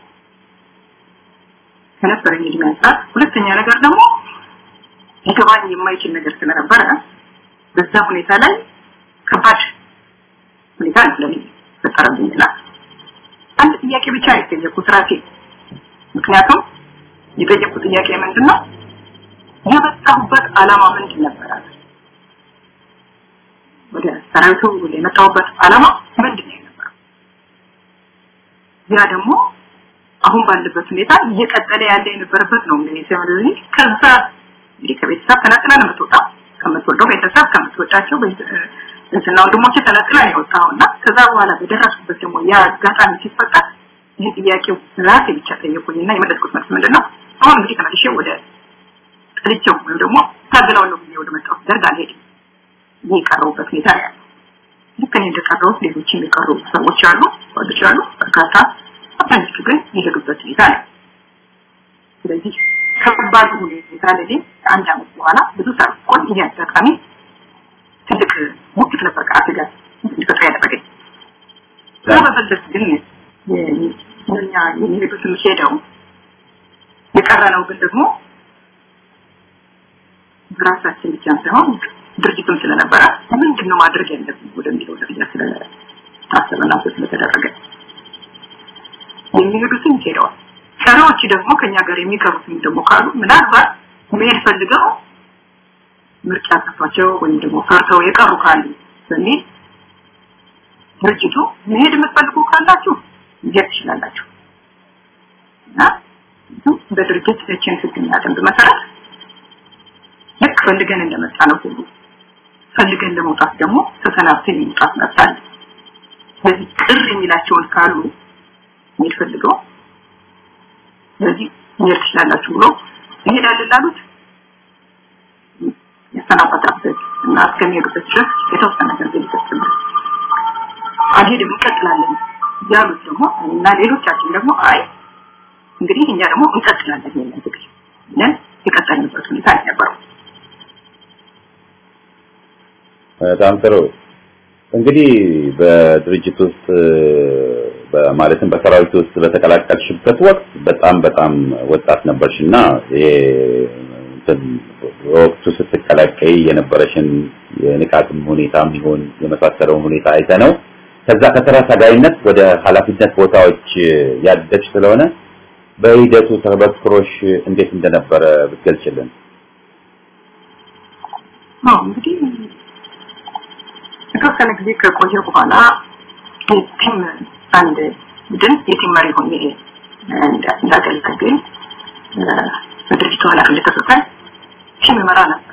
ከነበረኝ እድሜ አንጻር፣ ሁለተኛ ነገር ደግሞ ሊገባኝ የማይችል ነገር ስለነበረ በዛ ሁኔታ ላይ ከባድ ሁኔታ ነው ለኔ ፈጠረብኝ ይላል። አንድ ጥያቄ ብቻ ነው የጠየኩት ራሴ። ምክንያቱም የጠየኩት ጥያቄ ምንድን ነው የመጣሁበት ዓላማ ምንድን ነበረ? ወደ ሰራዊቱ የመጣሁበት ዓላማ ምንድን ነው የነበረው? ያ ደግሞ አሁን ባለበት ሁኔታ እየቀጠለ ያለ የነበረበት ነው እንግዲህ ስለዚህ ከዛ እንግዲህ ከቤተሰብ ተነጥላ ነው የምትወጣው ከምትወደው ቤተሰብ ከምትወዳቸው እህትና ወንድሞቼ ተነጥላ ነው የወጣውና ከዛ በኋላ በደረስኩበት ደግሞ ያ አጋጣሚ ሲፈጠር ይህ ጥያቄው ራሴ ብቻ ጠየቁኝና የመለስኩት መልስ ምንድን ነው አሁን እንግዲህ ተመልሼ ወደ ጥልቸው ወይም ደግሞ ታገላለሁ ብዬ ወደ መጣሁት ደርግ አልሄድም ይህ የቀረቡበት ሁኔታ ነው ያለው ልክ እኔ እንደቀረሁት ሌሎችም የቀሩ ሰዎች አሉ ጓዶች አሉ በርካታ አብዛኞቹ ግን የሄዱበት ሁኔታ ነው ስለዚህ ከባድ ሁኔታ ለኔ ከአንድ አመት በኋላ ብዙ ሳልቆይ ይህ አጋጣሚ ትልቅ ሙክት ነበር ከአፍ ጋር እንዲፈጥር ያደረገኝ ከዛ በመለስ ግን እኛ የሚሄዱትን ሄደው የቀረ ነው ግን ደግሞ በራሳችን ብቻ ሳይሆን ድርጅቱም ስለነበረ ምንድን ነው ማድረግ ያለብን ወደሚለው ደረጃ ስለታሰበና ስለተደረገ የሚሄዱትን ሄደዋል ቀሪዎች ደግሞ ከኛ ጋር የሚቀሩትም ደግሞ ካሉ ምናልባት መሄድ ፈልገው ምርጫ ጠፋቸው ወይም ደግሞ ፈርተው የቀሩ ካሉ በሚል ድርጅቱ መሄድ የምትፈልጉ ካላችሁ መሄድ ትችላላችሁ እና በድርጅት እችን ህግና ደንብ መሰረት ልክ ፈልገን እንደመጣ ነው ሁሉ ፈልገን ለመውጣት ደግሞ ተሰናብተን የመውጣት መብት አለ ስለዚህ ቅር የሚላቸውን ካሉ መሄድ ፈልገው ስለዚህ መሄድ ትችላላችሁ ብሎ ይሄዳል ላሉት ያሰናበታበት እና እስከሚሄዱበት ድረስ የተወሰነ ገንዘብ ይሰጥበት አልሄድም እንቀጥላለን ያሉት ደግሞ እና ሌሎቻችን ደግሞ አይ እንግዲህ እኛ ደግሞ እንቀጥላለን ይሄን ትግል ብለን የቀጠልንበት ሁኔታ ነበረው። በጣም ጥሩ። እንግዲህ በድርጅት ውስጥ ማለትም በሰራዊት ውስጥ በተቀላቀልሽበት ወቅት በጣም በጣም ወጣት ነበርሽና ወቅቱ ስትቀላቀይ የነበረሽን የንቃትም ሁኔታም ይሁን የመሳሰለውን ሁኔታ አይተ ነው ከዛ ከተራ ታጋይነት ወደ ኃላፊነት ቦታዎች ያደግሽ ስለሆነ በሂደቱ ተበክሮሽ እንዴት እንደነበረ ብትገልጭልን። አዎ እንግዲህ የተወሰነ ጊዜ ከቆየ በኋላ ቲም አንድ ቡድን የቲም መሪ ሆኜ እንዳገለግል በድርጅቱ ኃላፊነት ተሰጠኝ። ቲም መራ ነበር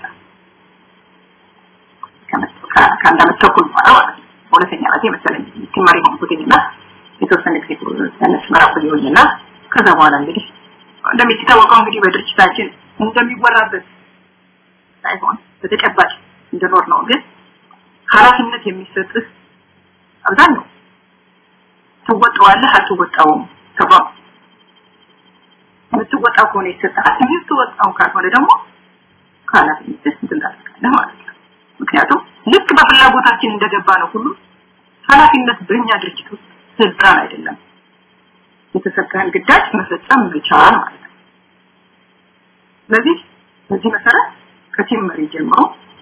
ከአንድ አመት ተኩል በኋላ ማለት ነው። በሁለተኛ ዓመቴ መሰለኝ ቲም መሪ ሆንኩትኝና የተወሰነ ጊዜ ያነስ መራ ቆየሁኝና ከዛ በኋላ እንግዲህ እንደሚታወቀው እንግዲህ በድርጅታችን እንደሚወራበት ሳይሆን በተጨባጭ እንደኖር ነው ግን ኃላፊነት የሚሰጥህ አብዛኛው ትወጣዋለህ አትወጣውም ተባብ የምትወጣው ከሆነ ይሰጥሃል የምትወጣው ካልሆነ ደግሞ ከኃላፊነትህ እንትን ታደርጋለህ ማለት ነው ምክንያቱም ልክ በፍላጎታችን እንደገባ ነው ሁሉ ኃላፊነት በእኛ ድርጅት ውስጥ ስልጣን አይደለም የተሰጠህን ግዳጅ መፈጸም መቻል ማለት ነው ስለዚህ በዚህ መሰረት ከቲም መሪ ጀምሮ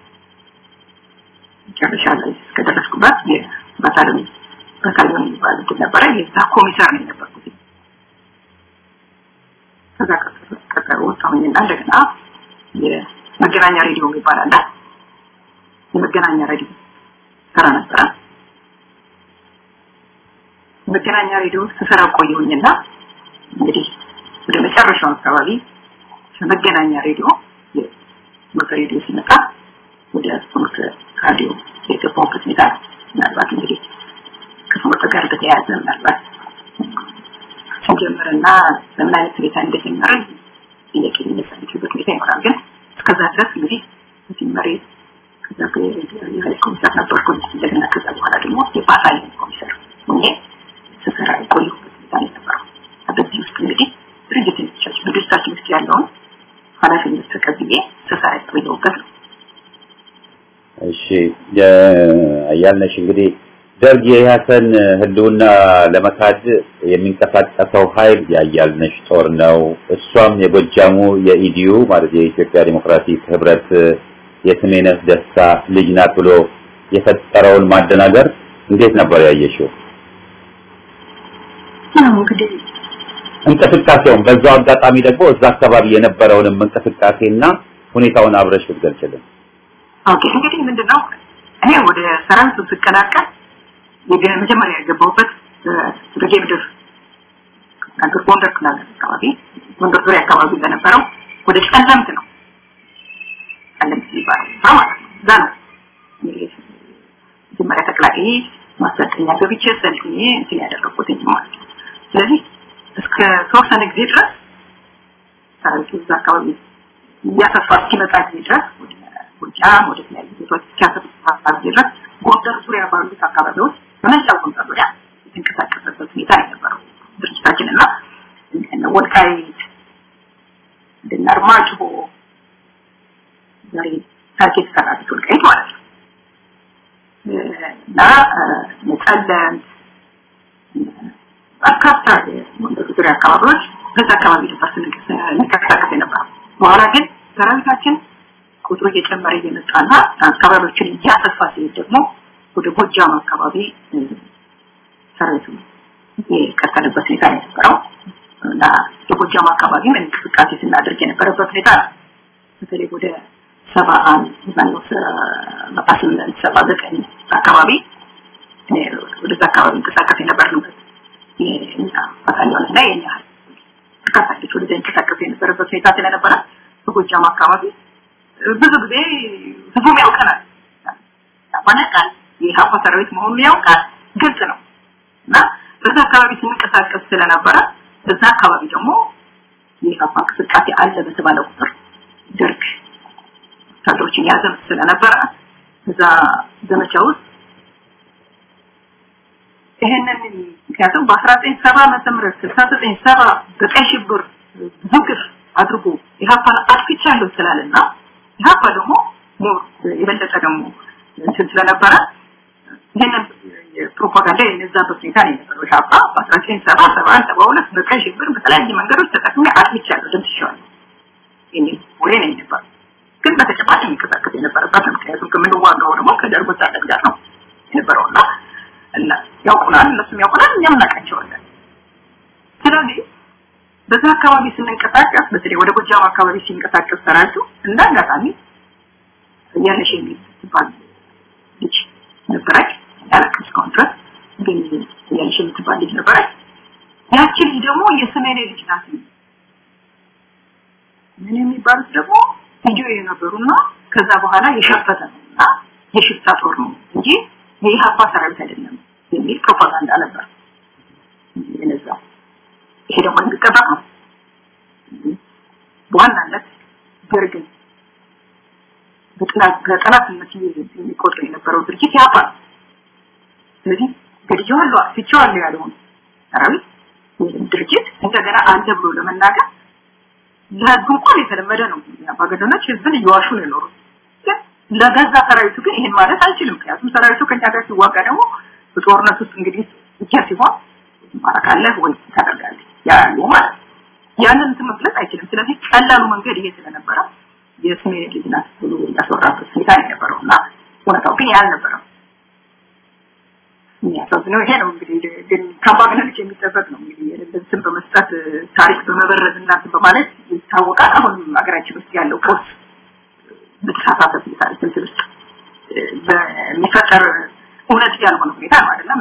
መጨረሻ ላይ እስከደረስኩበት የባታሊዮን ባታሊዮን የሚባል እንትን ነበረ የዛ ኮሚሳር ነው የነበርኩት ከዛ ቀጠሮ ወጣሁኝና እንደገና መገናኛ ሬዲዮ የሚባል አለ። የመገናኛ ሬዲዮ ሰራ ነበረ። መገናኛ ሬዲዮ ስሰራ ቆየሁኝና እንግዲህ ወደ መጨረሻው አካባቢ ከመገናኛ ሬዲዮ የሞተ ሬዲዮ ሲመጣ ወደ ፍኖተ ራዲዮ የገባሁበት ሁኔታ ነው። ምናልባት እንግዲህ ከፍኖተ ጋር በተያያዘ ምናልባት ሲጀምርና በምን አይነት ሁኔታ እንደጀመረ ጥያቄ የሚነሳበት ሁኔታ ይኖራል። ግን እስከዛ ድረስ እንግዲህ መጀመሪያ ከዛ የሀይል ኮሚሰር ነበርኩኝ። እንደገና ከዛ በኋላ ደግሞ የባህል ኮሚሰር ሆኜ ስሰራ የቆየሁበት ሁኔታ ነው የነበረው። በዚህ ውስጥ እንግዲህ ድርጅቶቻችን በድርጅታችን ውስጥ ያለውን ኃላፊነት ተቀብዬ ስሰራ የቆየሁበት ነው። እሺ ያልነሽ እንግዲህ ደርግ የኢህአሰን ህልውና ለመካድ የሚንቀሳቀሰው ኃይል ያያልነሽ ጦር ነው። እሷም የጎጃሙ የኢዲዩ ማለት የኢትዮጵያ ዲሞክራቲክ ህብረት የስሜነህ ደስታ ልጅ ናት ብሎ የፈጠረውን ማደናገር እንዴት ነበር ያየሽው? እንግዲህ እንቅስቃሴውን በዛው አጋጣሚ ደግሞ እዛ አካባቢ የነበረውንም እንቅስቃሴና ሁኔታውን አብረሽ ብትገልጭልን። ኦኬ እንግዲህ ምንድነው እኔ ወደ ሰራዊቱ ስቀላቀል መጀመሪያ የገባሁበት ደጌ ምድር ነገር ጎንደር ክላል አካባቢ ጎንደር ዙሪያ አካባቢ በነበረው ወደ ጨለምት ነው ጨለምት የሚባለው ቦታ ማለት ነው እዛ ነው መጀመሪያ ተቀላቅዬ ማሰልጠኛ ገብቼ ሰልጥኜ እንትን ያደረኩት ማለት ነው ስለዚህ እስከ ተወሰነ ጊዜ ድረስ ሰራዊቱ እዛ አካባቢ እያሰፋ እስኪመጣ ጊዜ ድረስ ወደ ጎጃም ወደ ተለያዩ ቦታዎች እስኪያሰፋ ጊዜ ድረስ ጎንደር ዙሪያ ባሉት አካባቢዎች በመላው ጎንደር ዙሪያ የተንቀሳቀሰበት ሁኔታ የነበረው ድርጅታችን እና እነ ወልቃይት እንደነ አርማጭሆ ዛሬ ታች የተሰራበት ወልቃይት ማለት ነው እና ነጠለንት በርካታ የጎንደር ዙሪያ አካባቢዎች በዛ አካባቢ ነበር ስንንቀሳቀስ የነበረው በኋላ ግን ሰራዊታችን ቁጥሩ እየጨመረ እየመጣና አካባቢዎችን እያሰፋ ሲሄድ ደግሞ ወደ ጎጃም አካባቢ ሰራዊቱ የቀጠለበት ሁኔታ ነው የነበረው እና የጎጃም አካባቢ ምን እንቅስቃሴ ስናደርግ የነበረበት ሁኔታ ነው። በተለይ ወደ ሰባ አንድ ማነው ሰባ ስምንት ሰባ ዘጠኝ አካባቢ ወደዛ አካባቢ እንቀሳቀስ የነበርንበት የኛ ባታሊዮን እና የኛ በርካታ ልጆች ወደዛ እንቀሳቀስ የነበረበት ሁኔታ ስለነበረ በጎጃም አካባቢ ብዙ ጊዜ ህዝቡም ያውቀናል ያባነቃል የኢህአፓ ሰራዊት መሆኑን ያውቃል ግልጽ ነው እና በዛ አካባቢ ስንቀሳቀስ ስለነበረ በዛ አካባቢ ደግሞ የኢህአፓ እንቅስቃሴ አለ በተባለ ቁጥር ደርግ ወታደሮችን ያዘምት ስለነበረ እዛ ዘመቻ ውስጥ ይሄንን ምክንያቱም በ1970 ዓመተ ምህረት 69 ሰባ በቀይ ሽብር ብዙ ግፍ አድርጎ ኢህአፓን አጥፍቻለሁ ስላለና ኢህአፓ ደግሞ የበለጠ ደግሞ እንትን ስለነበረ ይሄንን ፕሮፓጋንዳ የነዛበት ሁኔታ ነው የነበረው። ኢህአፓ በ1970 71 72 በቀይ ሽብር በተለያየ መንገዶች ተጠቅሜ አጥፍቻለሁ ደምስሼዋለሁ የሚል ወሬ ነው የነበረው። ግን በተጨባጭ የሚንቀሳቀስ የነበረበት ነው። ምክንያቱም ከምንዋጋው ደግሞ ከደርግ ወታደር ጋር ነው የነበረውና እና ያውቁናል፣ እነሱም ያውቁናል፣ እኛም እናውቃቸዋለን። ስለዚህ በዛ አካባቢ ስንንቀሳቀስ በተለይ ወደ ጎጃም አካባቢ ሲንቀሳቀስ ሰራዊቱ እንደ አጋጣሚ ያለሽ የሚል ትባል ልጅ ነበረች ያለቅም እስካሁን ድረስ ግን ያለሽ የምትባል ልጅ ነበረች። ያቺ ልጅ ደግሞ የሰሜኔ ልጅ ናት። ምን የሚባሉት ደግሞ ቪዲዮ የነበሩና ከዛ በኋላ የሸፈተ ነው እና የሽፍታ ጦር ነው እንጂ የኢህአፓ ሰራዊት አይደለም የሚል ፕሮፓጋንዳ ነበር የነዛው። ይሄ ደግሞ የሚጠበቅ ነው። በዋናነት ደርግን በጠላትነት የሚቆጥር የነበረው ድርጅት ኢህአፓ ነው። ስለዚህ ገድዬዋለሁ፣ አጥፍቼዋለሁ ያለውን ሰራዊት ወይም ድርጅት እንደገና አለ ብሎ ለመናገር ለህዝቡ እንኳን የተለመደ ነው። አምባገነኖች ህዝብን እየዋሹ ነው የኖሩት። ግን ለገዛ ሰራዊቱ ግን ይሄን ማለት አይችልም። ምክንያቱም ሰራዊቱ ከኛ ጋር ሲዋጋ ደግሞ በጦርነት ውስጥ እንግዲህ ብቻ ሲሆን ማረካለህ ወይ ታደርጋለህ ያሉ ማለት ነው። ያንን እንትን መግለጽ አይችልም። ስለዚህ ቀላሉ መንገድ ይሄ ስለነበረ የስሜን ልጅ ናት ብሎ ያስወራበት ሁኔታ የነበረው እና እውነታው ግን ያ አልነበረም። የሚያሳዝነው ይሄ ነው እንግዲህ ግን ከአምባገነኖች የሚጠበቅ ነው እንግዲህ የሌለን ስም በመስጠት ታሪክ በመበረዝ እና በማለት ይታወቃል። አሁንም ሀገራችን ውስጥ ያለው ቀውስ በተሳሳተ ታሪክ እንትን ውስጥ በሚፈጠር እውነት ያልሆነ ሁኔታ ነው አይደለም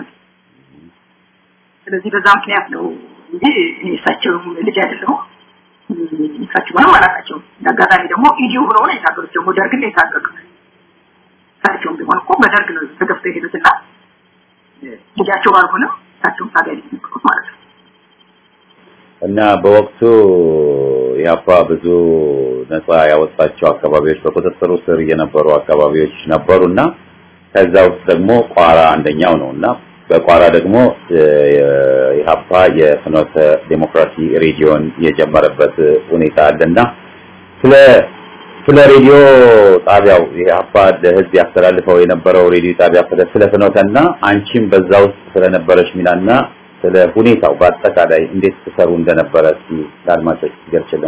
ስለዚህ በዛ ምክንያት ነው እንጂ እኔ እሳቸውም ልጅ አይደለሁም እሳቸውንም አላውቃቸውም እንዳጋጣሚ ደግሞ ኢዲዩ ብለው ነው የታገሉት ደግሞ ደርግን ነው የታገሉት እሳቸውም ቢሆን እኮ በደርግ ነው ተገፍተው የሄዱትና ልጃቸው ባልሆነም እሳቸውም ታጋይ ነበሩት ማለት ነው እና በወቅቱ ያፋ ብዙ ነፃ ያወጣቸው አካባቢዎች በቁጥጥሩ ስር የነበሩ አካባቢዎች ነበሩና ከዛ ውስጥ ደግሞ ቋራ አንደኛው ነውና በቋራ ደግሞ ኢህአፓ የፍኖተ ዴሞክራሲ ሬዲዮን የጀመረበት ሁኔታ አለና ስለ ስለ ሬዲዮ ጣቢያው ኢህአፓ ለህዝብ ያስተላልፈው የነበረው ሬዲዮ ጣቢያ ስለ ፍኖተና አንቺም በዛ ውስጥ ስለነበረች ሚናና ስለ ሁኔታው በአጠቃላይ እንዴት ትሰሩ እንደነበረ እስኪ ለአድማጮች ትገልጽልን።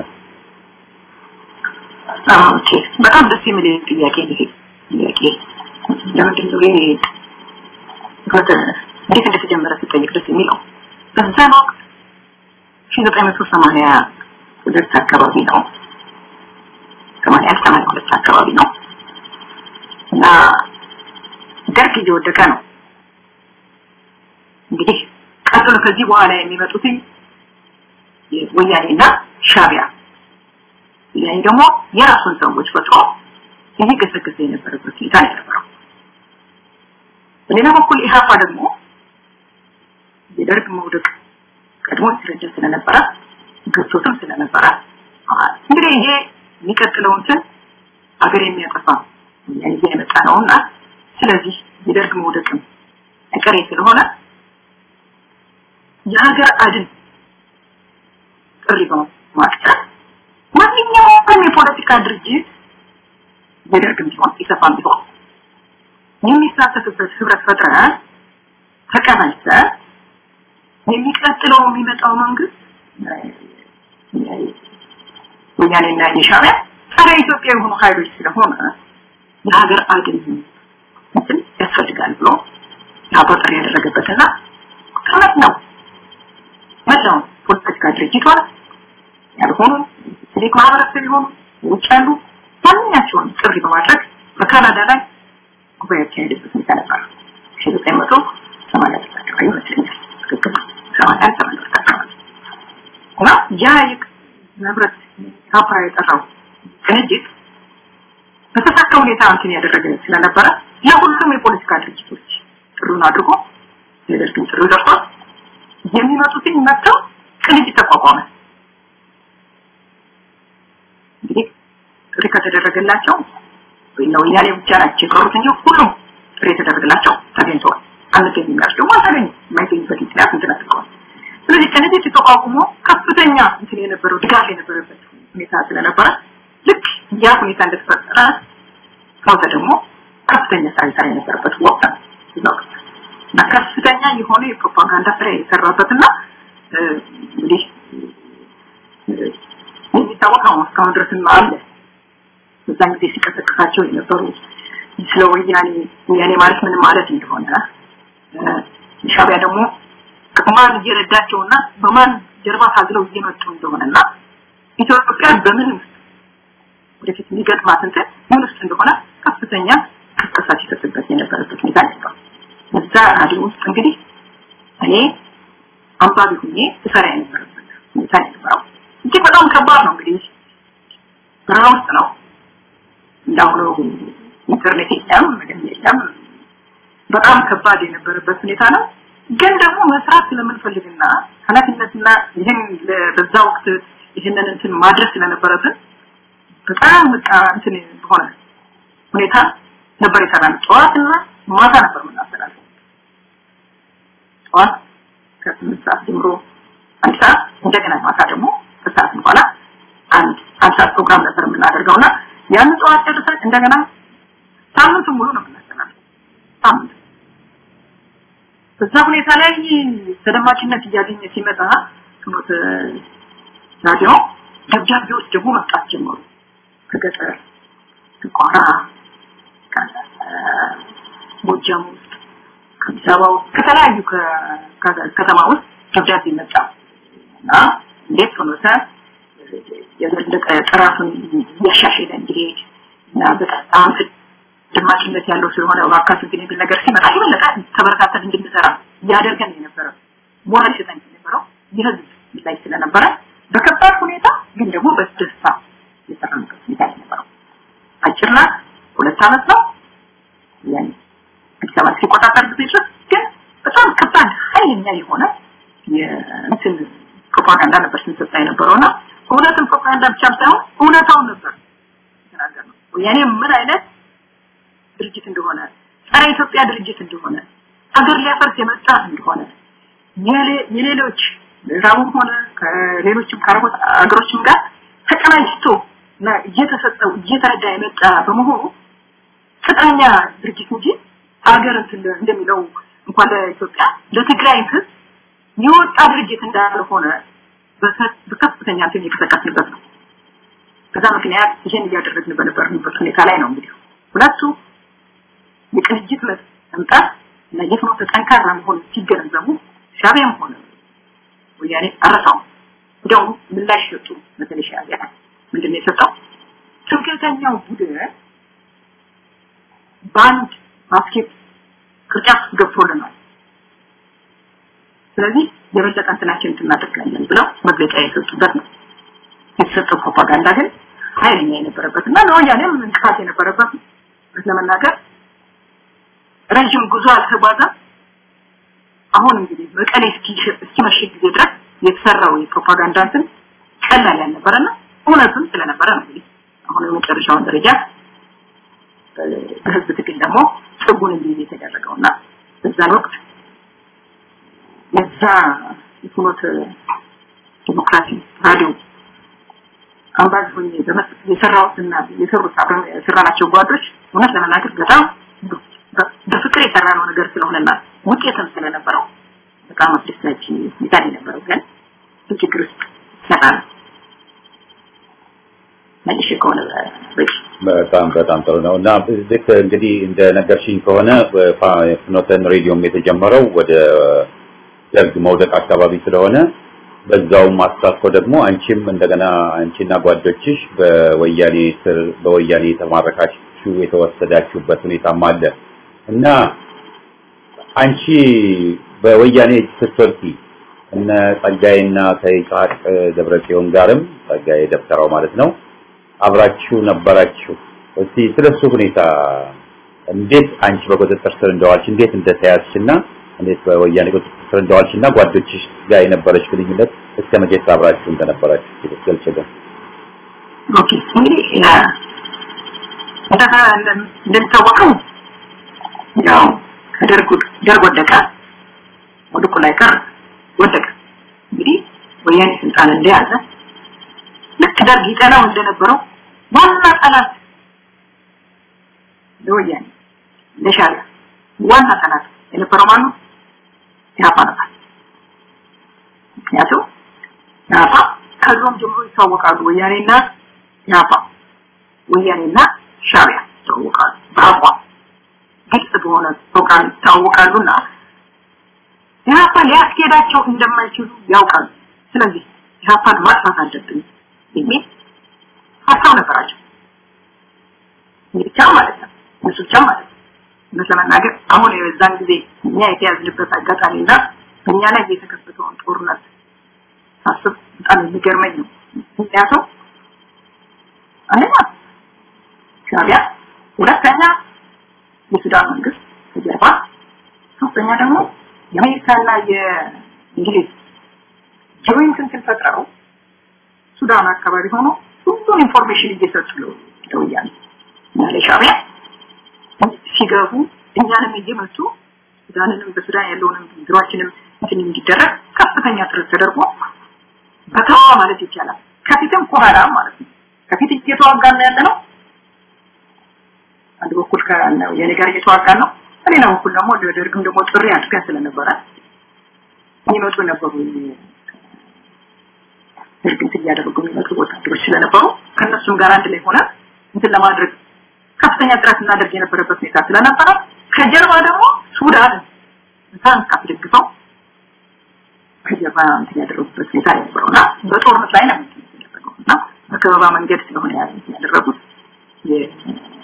ኦኬ በጣም ደስ የሚል ጥያቄ ነው ጥያቄ ለምንድን ነው ይሄ እንዴት እንደተጀመረ ሲጠይቅ ደስ የሚለው በዛን ወቅት ሺህ ዘጠኝ መቶ ሰማንያ ሁለት አካባቢ ነው ሰማንያ አንድ ሰማንያ ሁለት አካባቢ ነው እና ደርግ እየወደቀ ነው እንግዲህ ቀጥሎ ከዚህ በኋላ የሚመጡትኝ ወያኔና ሻቢያ ወያኔ ደግሞ የራሱን ሰዎች ፈጥሮ እየገሰገሰ የነበረበት ሁኔታ ነው የነበረው በሌላ በኩል ኢህአፓ ደግሞ የደርግ መውደቅ ቀድሞ ሲረዳ ስለነበረ ገዝቶትም ስለነበረ እንግዲህ ይሄ የሚቀጥለው እንትን ሀገር የሚያጠፋ ይዜ የመጣ ነውና ስለዚህ የደርግ መውደቅም አይቀሬ ስለሆነ የሀገር አድን ጥሪ በማቅረብ ማንኛውም የፖለቲካ ድርጅት የደርግም ቢሆን ኢሰፓም ቢሆን የሚሳተፍበት ህብረት ፈጥረን ተቀናጅተን የሚቀጥለው የሚመጣው መንግስት ወያኔና የሻዕቢያ ጸረ ኢትዮጵያ የሆኑ ኃይሎች ስለሆነ የሀገር አድን እንትን ያስፈልጋል ብሎ ጥሪ ያደረገበትና ከመት ነው መላው ፖለቲካ ድርጅቶች ያልሆኑ ሲቪክ ማህበረሰብ የሆኑ ውጭ ያሉ ማንኛቸውን ጥሪ በማድረግ በካናዳ ላይ ጉባኤ ያካሄደበት ሁኔታ ነበር ሺህ ዘጠኝ መቶ ሰማንያ ስድስት አካባቢ ይመስለኛል ትክክል ሰማንያ አንድ ሰማንያ ሁለት አካባቢ እና ያ ህብረት ካፓ የጠራው ቅንጅት በተሳካ ሁኔታ እንትን ያደረገ ስለነበረ ለሁሉም የፖለቲካ ድርጅቶች ጥሩን አድርጎ የደርግም ጥሩ ደርሷል የሚመጡትን መጥተው ቅንጅት ተቋቋመ እንግዲህ ጥሪ ከተደረገላቸው ወያኔ ብቻ ናቸው የቀሩት እንጂ ሁሉም ጥሪ የተደረገላቸው ተገኝተዋል አንገኝም ያሉት ደግሞ አልተገኙም የማይገኙበት ምክንያት እንትን አድርገዋል ስለዚህ ቅንጅት ተቋቁሞ ከፍተኛ እንትን የነበረው ድጋፍ የነበረበት ሁኔታ ስለነበረ ልክ ያ ሁኔታ እንደተፈጠረ ከውተ ደግሞ ከፍተኛ ስራ ይሰራ የነበረበት ወቅት ነው እና ከፍተኛ የሆነ የፕሮፓጋንዳ ስራ የሰራበትና እንግዲህ የሚታወቅ ነው እስካሁን ድረስም አለ በዛን ጊዜ ሲቀሰቅሳቸው የነበሩ ስለ ወያኔ ወያኔ ማለት ምን ማለት እንደሆነ ሻቢያ ደግሞ ማን እየረዳቸውና በማን ጀርባ ታግለው እየመጡ እንደሆነና ኢትዮጵያ በምን ውስጥ ወደፊት የሚገጥማት እንትን ምን ውስጥ እንደሆነ ከፍተኛ ቅስቀሳ ሲሰጥበት የነበረበት ሁኔታ ነበር። እዛ ራዲዮ ውስጥ እንግዲህ እኔ አንባቢ ሁኜ እሰራ የነበረበት ሁኔታ የነበረው እጅግ በጣም ከባድ ነው። እንግዲህ በረሃ ውስጥ ነው እንዳሁኑ ኢንተርኔት የለም ምንም የለም። በጣም ከባድ የነበረበት ሁኔታ ነው። ግን ደግሞ መስራት ስለምንፈልግና ኃላፊነትና ይህን በዛ ወቅት ይህንን እንትን ማድረስ ስለነበረብን በጣም በቃ እንትን በሆነ ሁኔታ ነበር የሰራነው። ጠዋትና ማታ ነበር የምናስተላልፈው። ጠዋት ከስምንት ሰዓት ጀምሮ አንድ ሰዓት እንደገና ማታ ደግሞ ከሰዓት በኋላ አንድ አንድ ሰዓት ፕሮግራም ነበር የምናደርገውና ያን ጠዋት ጨርሰን እንደገና ሳምንቱን ሙሉ ነው የምናስተላልፈው። ሳምንት በዛ ሁኔታ ላይ ተደማጭነት እያገኘ ሲመጣ ፍኖተ ራዲዮ ደብዳቤዎች ደግሞ መምጣት ጀመሩ። ከገጠር ከቋራ ከጎጃም ውስጥ ከአዲስ አበባ ውስጥ ከተለያዩ ከተማ ውስጥ ደብዳቤ መጣ እና እንዴት ፍኖተ የበለጠ ጥራቱን እያሻሸለ እንዲሄድ እና በጣም ደማቂነት ያለው ስለሆነ እባካችሁ ግን የሚል ነገር ሲመጣ የበለጠ ተበረታተን እንድንሰራ ያደርገን የነበረው ሞራል ይሰጠን የነበረው የህዝብ ላይ ስለነበረ በከባድ ሁኔታ ግን ደግሞ በደስታ የሰራንበት ሁኔታ የነበረው አጭር ናት። ሁለት ዓመት ነው ያን አዲስ አበባ ሲቆጣጠር ጊዜ ድረስ ግን በጣም ከባድ ኃይለኛ የሆነ የእንትን ፕሮፓጋንዳ ነበር ስንሰጣ የነበረውና እውነትን ፕሮፓጋንዳ ብቻም ሳይሆን እውነታውን ነበር የተናገርነው። ወያኔ ምን አይነት ድርጅት እንደሆነ ጸረ ኢትዮጵያ ድርጅት እንደሆነ ሀገር ሊያፈርስ የመጣ እንደሆነ የሌሎች ምዕራቡም ሆነ ከሌሎችም ከአረቦች ሀገሮችም ጋር ተቀናጅቶ እና እየተሰጠው እየተረዳ የመጣ በመሆኑ ቅጥረኛ ድርጅት እንጂ ሀገር እንደሚለው እንኳን ለኢትዮጵያ ለትግራይ ህዝብ የወጣ ድርጅት እንዳልሆነ በከፍተኛ እንትን የተጠቀስንበት ነው። ከዛ ምክንያት ይሄን እያደረግን በነበርንበት ሁኔታ ላይ ነው እንግዲህ ሁለቱ የቅንጅት መምጣት እና የፍኖተ ጠንካራ መሆን ሲገነዘቡ ሻቢያም ሆነ ወያኔ አረሳው እንዲያውም ምላሽ ሰጡ። በተለይ ሻቢያ ምንድን ነው የሰጠው? ትምክህተኛው ቡድን በአንድ ባስኬት ቅርጫት ገብቶልናል። ስለዚህ የበለጠ እንትናችን እናደርጋለን ብለው መግለጫ የሰጡበት ነው። የተሰጠው ፕሮፓጋንዳ ግን ኃይለኛ የነበረበት እና ለወያኔም እንቅፋት የነበረበት ነው። ለመናገር ረዥም ጉዞ አልተጓዘም። አሁን እንግዲህ መቀሌ እስኪመሽግ ጊዜ ድረስ የተሰራው የፕሮፓጋንዳ እንትን ቀላል ያልነበረና እውነትም ስለነበረ ነው እንግዲህ አሁን የመጨረሻውን ደረጃ በህዝብ ትግል ደግሞ ጽጉን እንዲይዝ የተደረገውና በዛን ወቅት የዛ የፍኖተ ዲሞክራሲ ራዲዮ አምባዝ ሆኜ የሰራሁትና የሰሩት አብረን የሰራናቸው ጓዶች እውነት ለመናገር በጣም በፍቅር የሰራነው ነገር ስለሆነና ውጤትም ስለነበረው በጣም አስደሳች ሁኔታ የነበረው ግን ችግር ውስጥ ይሰራል መልሼ ከሆነ በቂ በጣም በጣም ጥሩ ነው እና ልክ እንግዲህ እንደ ነገርሽኝ ከሆነ ፍኖተን ሬዲዮም የተጀመረው ወደ ደርግ መውደቅ አካባቢ ስለሆነ በዛውም አሳትፎ ደግሞ አንቺም እንደገና አንቺና ጓዶችሽ በወያኔ ስር በወያኔ የተማረካችሁ የተወሰዳችሁበት ሁኔታም አለ እና አንቺ በወያኔ ስትወርቂ እነ ጸጋዬና ከይስሐቅ ደብረጽዮን ጋርም ጸጋዬ ደብተራው ማለት ነው አብራችሁ ነበራችሁ። እስቲ ስለሱ ሁኔታ እንዴት አንቺ በቁጥጥር ስር እንደዋልሽ እንዴት እንደተያዝሽና እንዴት በወያኔ ቁጥጥር ስር እንደዋልሽና ጓዶችሽ ጋር የነበረች ግንኙነት እስከ መቼ አብራችሁ እንደነበራችሁ ገልጽልን። ኦኬ እንግዲህ እንደሚታወቀው ያው ከደርግ ደርግ ወደቀ፣ ወድቁ ላይ ቀር ወደቀ። እንግዲህ ወያኔ ስልጣን እንደያዘ ልክ ደርግ ይጠላው እንደነበረው ዋና ጠላት ለወያኔ ለሻዕቢያ ዋና ጠላት የነበረው ማነው? ኢህአፓ ነበር። ምክንያቱም ኢህአፓ ከድሮም ጀምሮ ይታወቃሉ። ወያኔና ኢህአፓ ወያኔና ሻዕቢያ ይታወቃሉ። በአቋም ግልጽ በሆነ ፕሮግራም ይታወቃሉና ኢህአፓ ሊያስኬዳቸው እንደማይችሉ ያውቃሉ። ስለዚህ ኢህአፓን ማጥፋት አለብን የሚል ሀሳብ ነበራቸው። ብቻ ማለት ነው እነሱ ብቻ ማለት ነው። እውነት ለመናገር አሁን የዛን ጊዜ እኛ የተያዝንበት አጋጣሚና በእኛ ላይ የተከፈተውን ጦርነት ሳስብ በጣም የሚገርመኝ ነው። ምክንያቱም አንደኛ ሻዕቢያ፣ ሁለተኛ የሱዳን መንግስት ከጀርባ፣ ሶስተኛ ደግሞ የአሜሪካና የእንግሊዝ ጆይንት እንትን ፈጥረው ሱዳን አካባቢ ሆኖ ሁሉን ኢንፎርሜሽን እየሰጡ ነው ለወያኔ እና ለሻዕቢያ ሲገቡ እኛንም እየመቱ ሱዳንንም በሱዳን ያለውንም ቢሮአችንም እንትን እንዲደረግ ከፍተኛ ጥረት ተደርጎ በተዋ ማለት ይቻላል ከፊትም ከኋላ ማለት ነው ከፊት እየተዋጋን ያለ ነው አንድ በኩል ከነው የኔ ጋር እየተዋጋን ነው በሌላ በኩል ደግሞ ለደርግም ደግሞ ጥሪ አድርገን ስለነበረ የሚመጡ ነበሩ ደርግ እንትን እያደረጉ የሚመጡ ወታደሮች ስለነበሩ ከእነሱም ጋር አንድ ላይ ሆነ እንትን ለማድረግ ከፍተኛ ጥረት እናደርግ የነበረበት ሁኔታ ስለነበረ ከጀርባ ደግሞ ሱዳን እንኳን ካስደግፈው ከጀርባ እንትን ያደረጉበት ሁኔታ ነበረውና በጦርነት ላይ ነው ያደረገው እና በከበባ መንገድ ስለሆነ ያደረጉት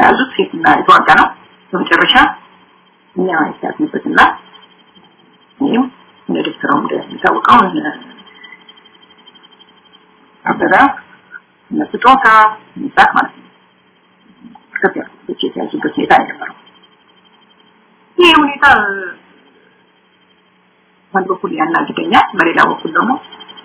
ያዙት ሴትና የተዋጋ ነው። በመጨረሻ እኛ የተያዝንበትና እኔም እንደ ደብተራው እንደሚታወቀው አበራ እነ ስጦታ ሚዛት ማለት ነው ኢትዮጵያ ብቻ የተያዙበት ሁኔታ የነበረው ይህ ሁኔታ በአንድ በኩል ያናግደኛል፣ በሌላ በኩል ደግሞ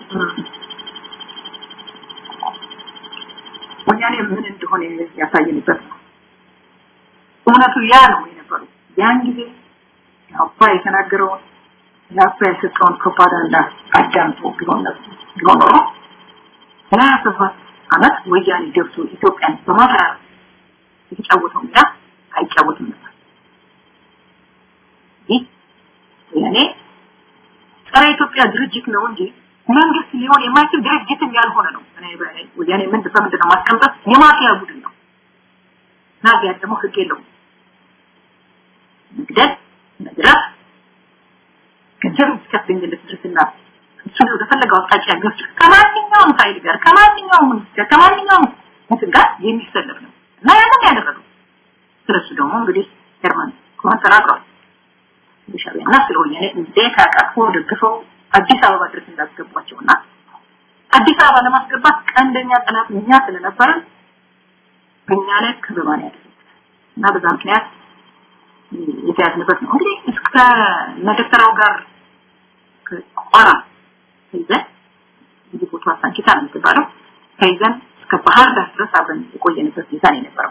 ወያኔ ምን እንደሆነ ያሳየንበት ነው። እውነቱ ያ ነው የነበረው። ያን ጊዜ አባ የተናገረውን የአባ የሰጠውን ፕሮፓጋንዳ አዳምጦ ቢሆን ቢሆን ኖሮ ሰላሳ ሰባት ዓመት ወያኔ ገብቶ ኢትዮጵያን በማፈራረስ የተጫወተው ሚና አይጫወትም ነበር። ይህ ወያኔ ጸረ ኢትዮጵያ ድርጅት ነው እንጂ መንግስት ሊሆን የማይችል ድርጅትም ያልሆነ ነው። እኔ ወያኔ ምን በምንድን ነው ማስቀምጠት የማፊያ ቡድን ነው። ናዚያ ደግሞ ህግ የለውም። መግደል፣ መዝረፍ፣ ገንዘብ እስከፍኝለት ድረስና እሱን ወደ ፈለገው አቅጣጫ ገፍቶ ከማንኛውም ኃይል ጋር ከማንኛውም ጋር ከማንኛውም እንትን ጋር የሚሰለፍ ነው እና ያንን ያደረገው ስለሱ ደግሞ እንግዲህ ጀርመን ከሆን ተናግሯል። ሻቢያና ስለ ወያኔ እንዴት አቃፎ ደግፈው አዲስ አበባ ድረስ እንዳስገቧቸውና አዲስ አበባ ለማስገባት ቀንደኛ ጠላት እኛ ስለነበረን በእኛ ላይ ከበባን ያደረጉት እና በዛ ምክንያት የተያዝንበት ነው። እንግዲህ እስከ መደተራው ጋር ከቋራ ተይዘን እዚህ ቦታ ሳንኪታ ነው የምትባለው ተይዘን እስከ ባህር ዳር ድረስ አብረን የቆየንበት ሁኔታ ነው የነበረው።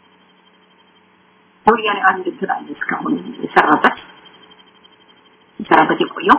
ወያኔ አንድ እንትን አለ እስካሁን የሰራበት የሰራበት የቆየው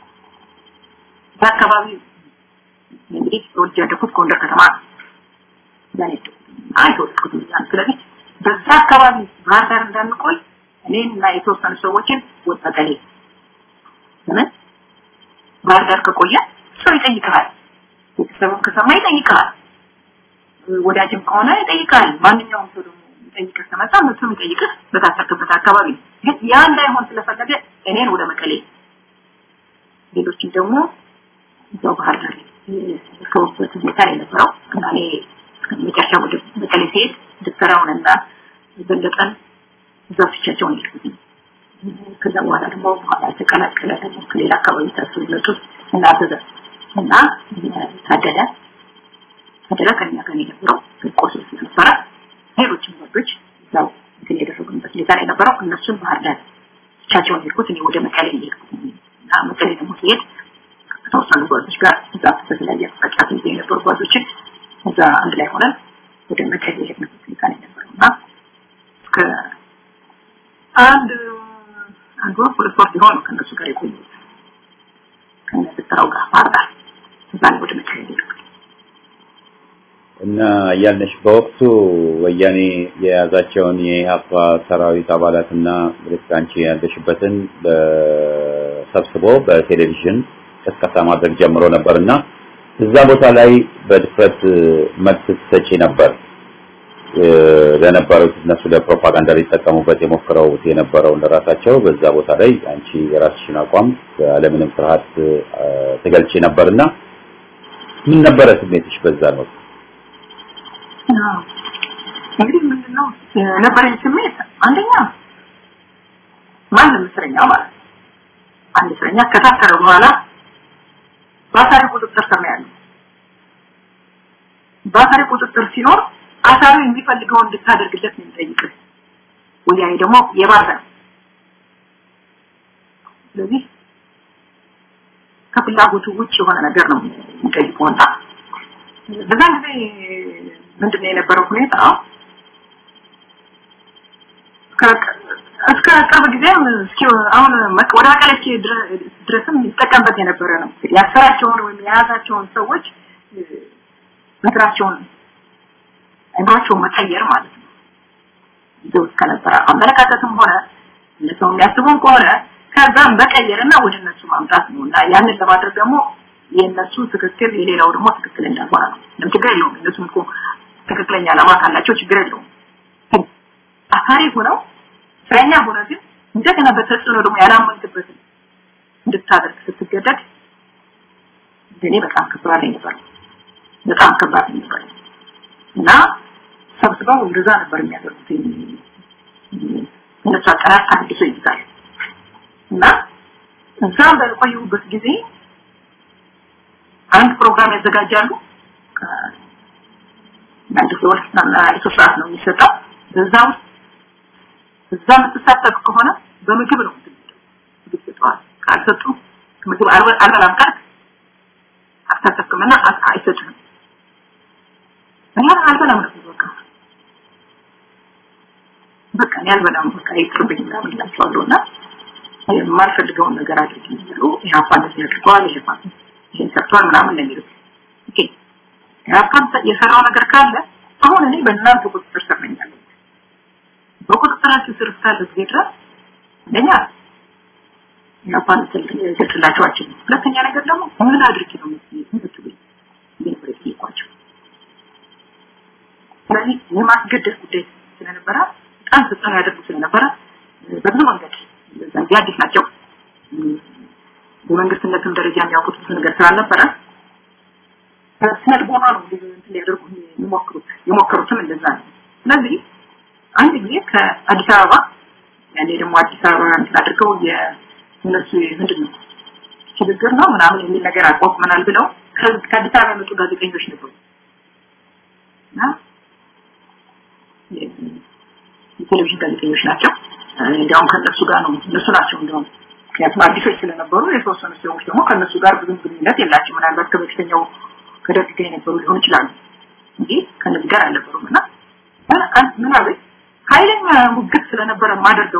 በአካባቢ እንግዲህ ተወልጄ ያደኩት ጎንደር ከተማ ዛኔ አይተወልኩት ያን ስለዚህ በዛ አካባቢ ባህር ዳር እንዳንቆይ እኔን እና የተወሰኑ ሰዎችን ወጣቀሌ ለምን ባህር ዳር ከቆየ ሰው ይጠይቅሃል ቤተሰቡን ከሰማ ይጠይቅሃል ወዳጅም ከሆነ ይጠይቃል ማንኛውም ሰው ደግሞ ይጠይቅህ ከመጣ እሱም ይጠይቅህ በታሰርክበት አካባቢ ግን ያ እንዳይሆን ስለፈለገ እኔን ወደ መቀሌ ሌሎችን ደግሞ እዛው ባህር ዳር እስከወሰበት ሁኔታ የነበረው እና እኔ መጨረሻ ወደ መቀሌ ሲሄድ ዶክተራውን እና በለጠን እዛ ብቻቸውን ይልኩት ከዛ በኋላ ደግሞ በኋላ የተቀላቀለ ደግሞ ከሌላ አካባቢ ታስሩ ይመጡት እና አበበ እና ታደለ ታደለ ከኛ ጋር የነበረው ቆሶ ነበረ ሌሎችም ወንዶች እዛው እንትን የደረጉበት ሁኔታ ላይ ነበረው እነሱን ባህር ዳር ብቻቸውን ሄድኩት እኔ ወደ መቀሌ ሄድኩት እና መቀሌ ደግሞ ሲሄድ ከተወሰኑ ጓዞች ጋር እዛ በተለያየ አቅጣጫ ይዘው የነበሩ ጓዞችን እዛ አንድ ላይ ሆነን ወደ መቀሌ የሄድንበት ሁኔታ ነው የነበረው እና እስከ አንድ አንድ ወር ሁለት ወር ሲሆን ነው ከእነሱ ጋር የቆየሁት ከነስጥራው ጋር ባህር ዳር እዛ ነው ወደ መቀሌ ሄድኩት እና ያልነሽ በወቅቱ ወያኔ የያዛቸውን የኢህአፓ ሰራዊት አባላትና ልክ አንቺ ያለሽበትን ሰብስቦ በቴሌቪዥን ቅስቀሳ ማድረግ ጀምሮ ነበርና እዛ ቦታ ላይ በድፍረት መልስ ትሰጪ ነበር ለነበሩት እነሱ ለፕሮፓጋንዳ ሊጠቀሙበት የሞክረው የነበረው ለራሳቸው በዛ ቦታ ላይ አንቺ የራስሽን አቋም ያለምንም ፍርሃት ትገልጪ ነበርና ምን ነበረ ስሜትሽ በዛ ነው? እንግዲህ ምንድነው የነበረኝ ስሜት አንደኛ ማንም እስረኛ ማለት ነው አንድ እስረኛ ከታሰረ በኋላ በአሳሪ ቁጥጥር ስር ነው ያለው በአሳሪ ቁጥጥር ሲኖር አሳሪው የሚፈልገውን እንድታደርግለት ነው የሚጠይቅህ ወያኔ ደግሞ የባሰ ነው ስለዚህ ከፍላጎቱ ውጭ የሆነ ነገር ነው የሚጠይቀውና በዛን ጊዜ ምንድነው የነበረው ሁኔታ እስከ ቅርብ ጊዜም እስኪ አሁን ወደ መቀሌ ድረስም ይጠቀምበት የነበረ ነው ያሰራቸውን ወይም የያዛቸውን ሰዎች ምክራቸውን አይምሯቸውን መቀየር ማለት ነው ይዘው እስከነበረ አመለካከትም ሆነ እነሰው የሚያስቡን ከሆነ ከዛም መቀየርና ወደ እነሱ ማምጣት ነው እና ያንን ለማድረግ ደግሞ የእነሱ ትክክል የሌላው ደግሞ ትክክል እንዳልሆነ ነው ምንም ችግር የለውም እነሱም እኮ ትክክለኛ ዓላማ ካላቸው ችግር የለውም አሳሪ ሆነው እስረኛ ሆነ ግን እንደገና በተጽዕኖ ደግሞ ያላመንክበትን እንድታደርግ ስትገደድ እንደኔ በጣም ከባድ ነበር በጣም ከባድ ነበር እና ሰብስበው እንደዛ ነበር የሚያደርጉት እነሱ አጠራር አድሶ ይይዛል እና እዛ በቆዩበት ጊዜ አንድ ፕሮግራም ያዘጋጃሉ አንድ ሁለት አንድ ሶስት ሰዓት ነው የሚሰጠው በዛ ውስጥ እዛ የምትሳተፍ ከሆነ በምግብ ነው ምግብ ይሰጠዋል ካልሰጡ ምግብ አልበላም ካልክ አትሳተፍምና አይሰጥህም እኔ አልበላም ነው በቃ በቃ እኔ አልበላም በቃ ይቅርብኝ ምናምን እላቸዋለሁ እና የማልፈልገውን ነገር አድርግ ይሉ ኢህአፓ እንደዚህ አድርገዋል ኢህአፓ ይህን ሰርቷል ምናምን ነው የሚሉት ኦኬ ኢህአፓ የሰራው ነገር ካለ አሁን እኔ በእናንተ ቁጥጥር ስር ነኝ ያለሁት በቁጥጥራችሁ ስር እስካለ ጊዜ ድረስ አንደኛ ኢህአፓን ልገልጽላቸው አልችልም ሁለተኛ ነገር ደግሞ ምን አድርጊ ነው የምትሉኝ ይህ ነበር የጠየኳቸው ስለዚህ የማስገደድ ጉዳይ ስለነበረ በጣም ተጽዕኖ ያደርጉ ስለነበረ በብዙ መንገድ እዚህ አዲስ ናቸው በመንግስትነትም ደረጃ የሚያውቁት ብዙ ነገር ስላልነበረ ስነ ልቦና ነው እንትን ሊያደርጉ የሚሞክሩት የሞከሩትም እንደዛ ነው ስለዚህ አንድ ጊዜ ከአዲስ አበባ ያኔ ደግሞ አዲስ አበባ እንትን አድርገው የእነሱ ምንድን ነው ሽግግር ነው ምናምን የሚል ነገር አቋቁመናል ብለው ከአዲስ አበባ የመጡ ጋዜጠኞች ነበሩ እና የቴሌቪዥን ጋዜጠኞች ናቸው እንዲያውም ከነሱ ጋር ነው እነሱ ናቸው እንዲያውም ምክንያቱም አዲሶች ስለነበሩ የተወሰኑ ሰዎች ደግሞ ከነሱ ጋር ብዙም ግንኙነት የላቸው ምናልባት ከበፊተኛው ከደርግ ጋር የነበሩ ሊሆን ይችላሉ እንጂ ከነዚህ ጋር አልነበሩም እና ምን አለ ኃይለኛ ሙግት ስለነበረ ማደርገው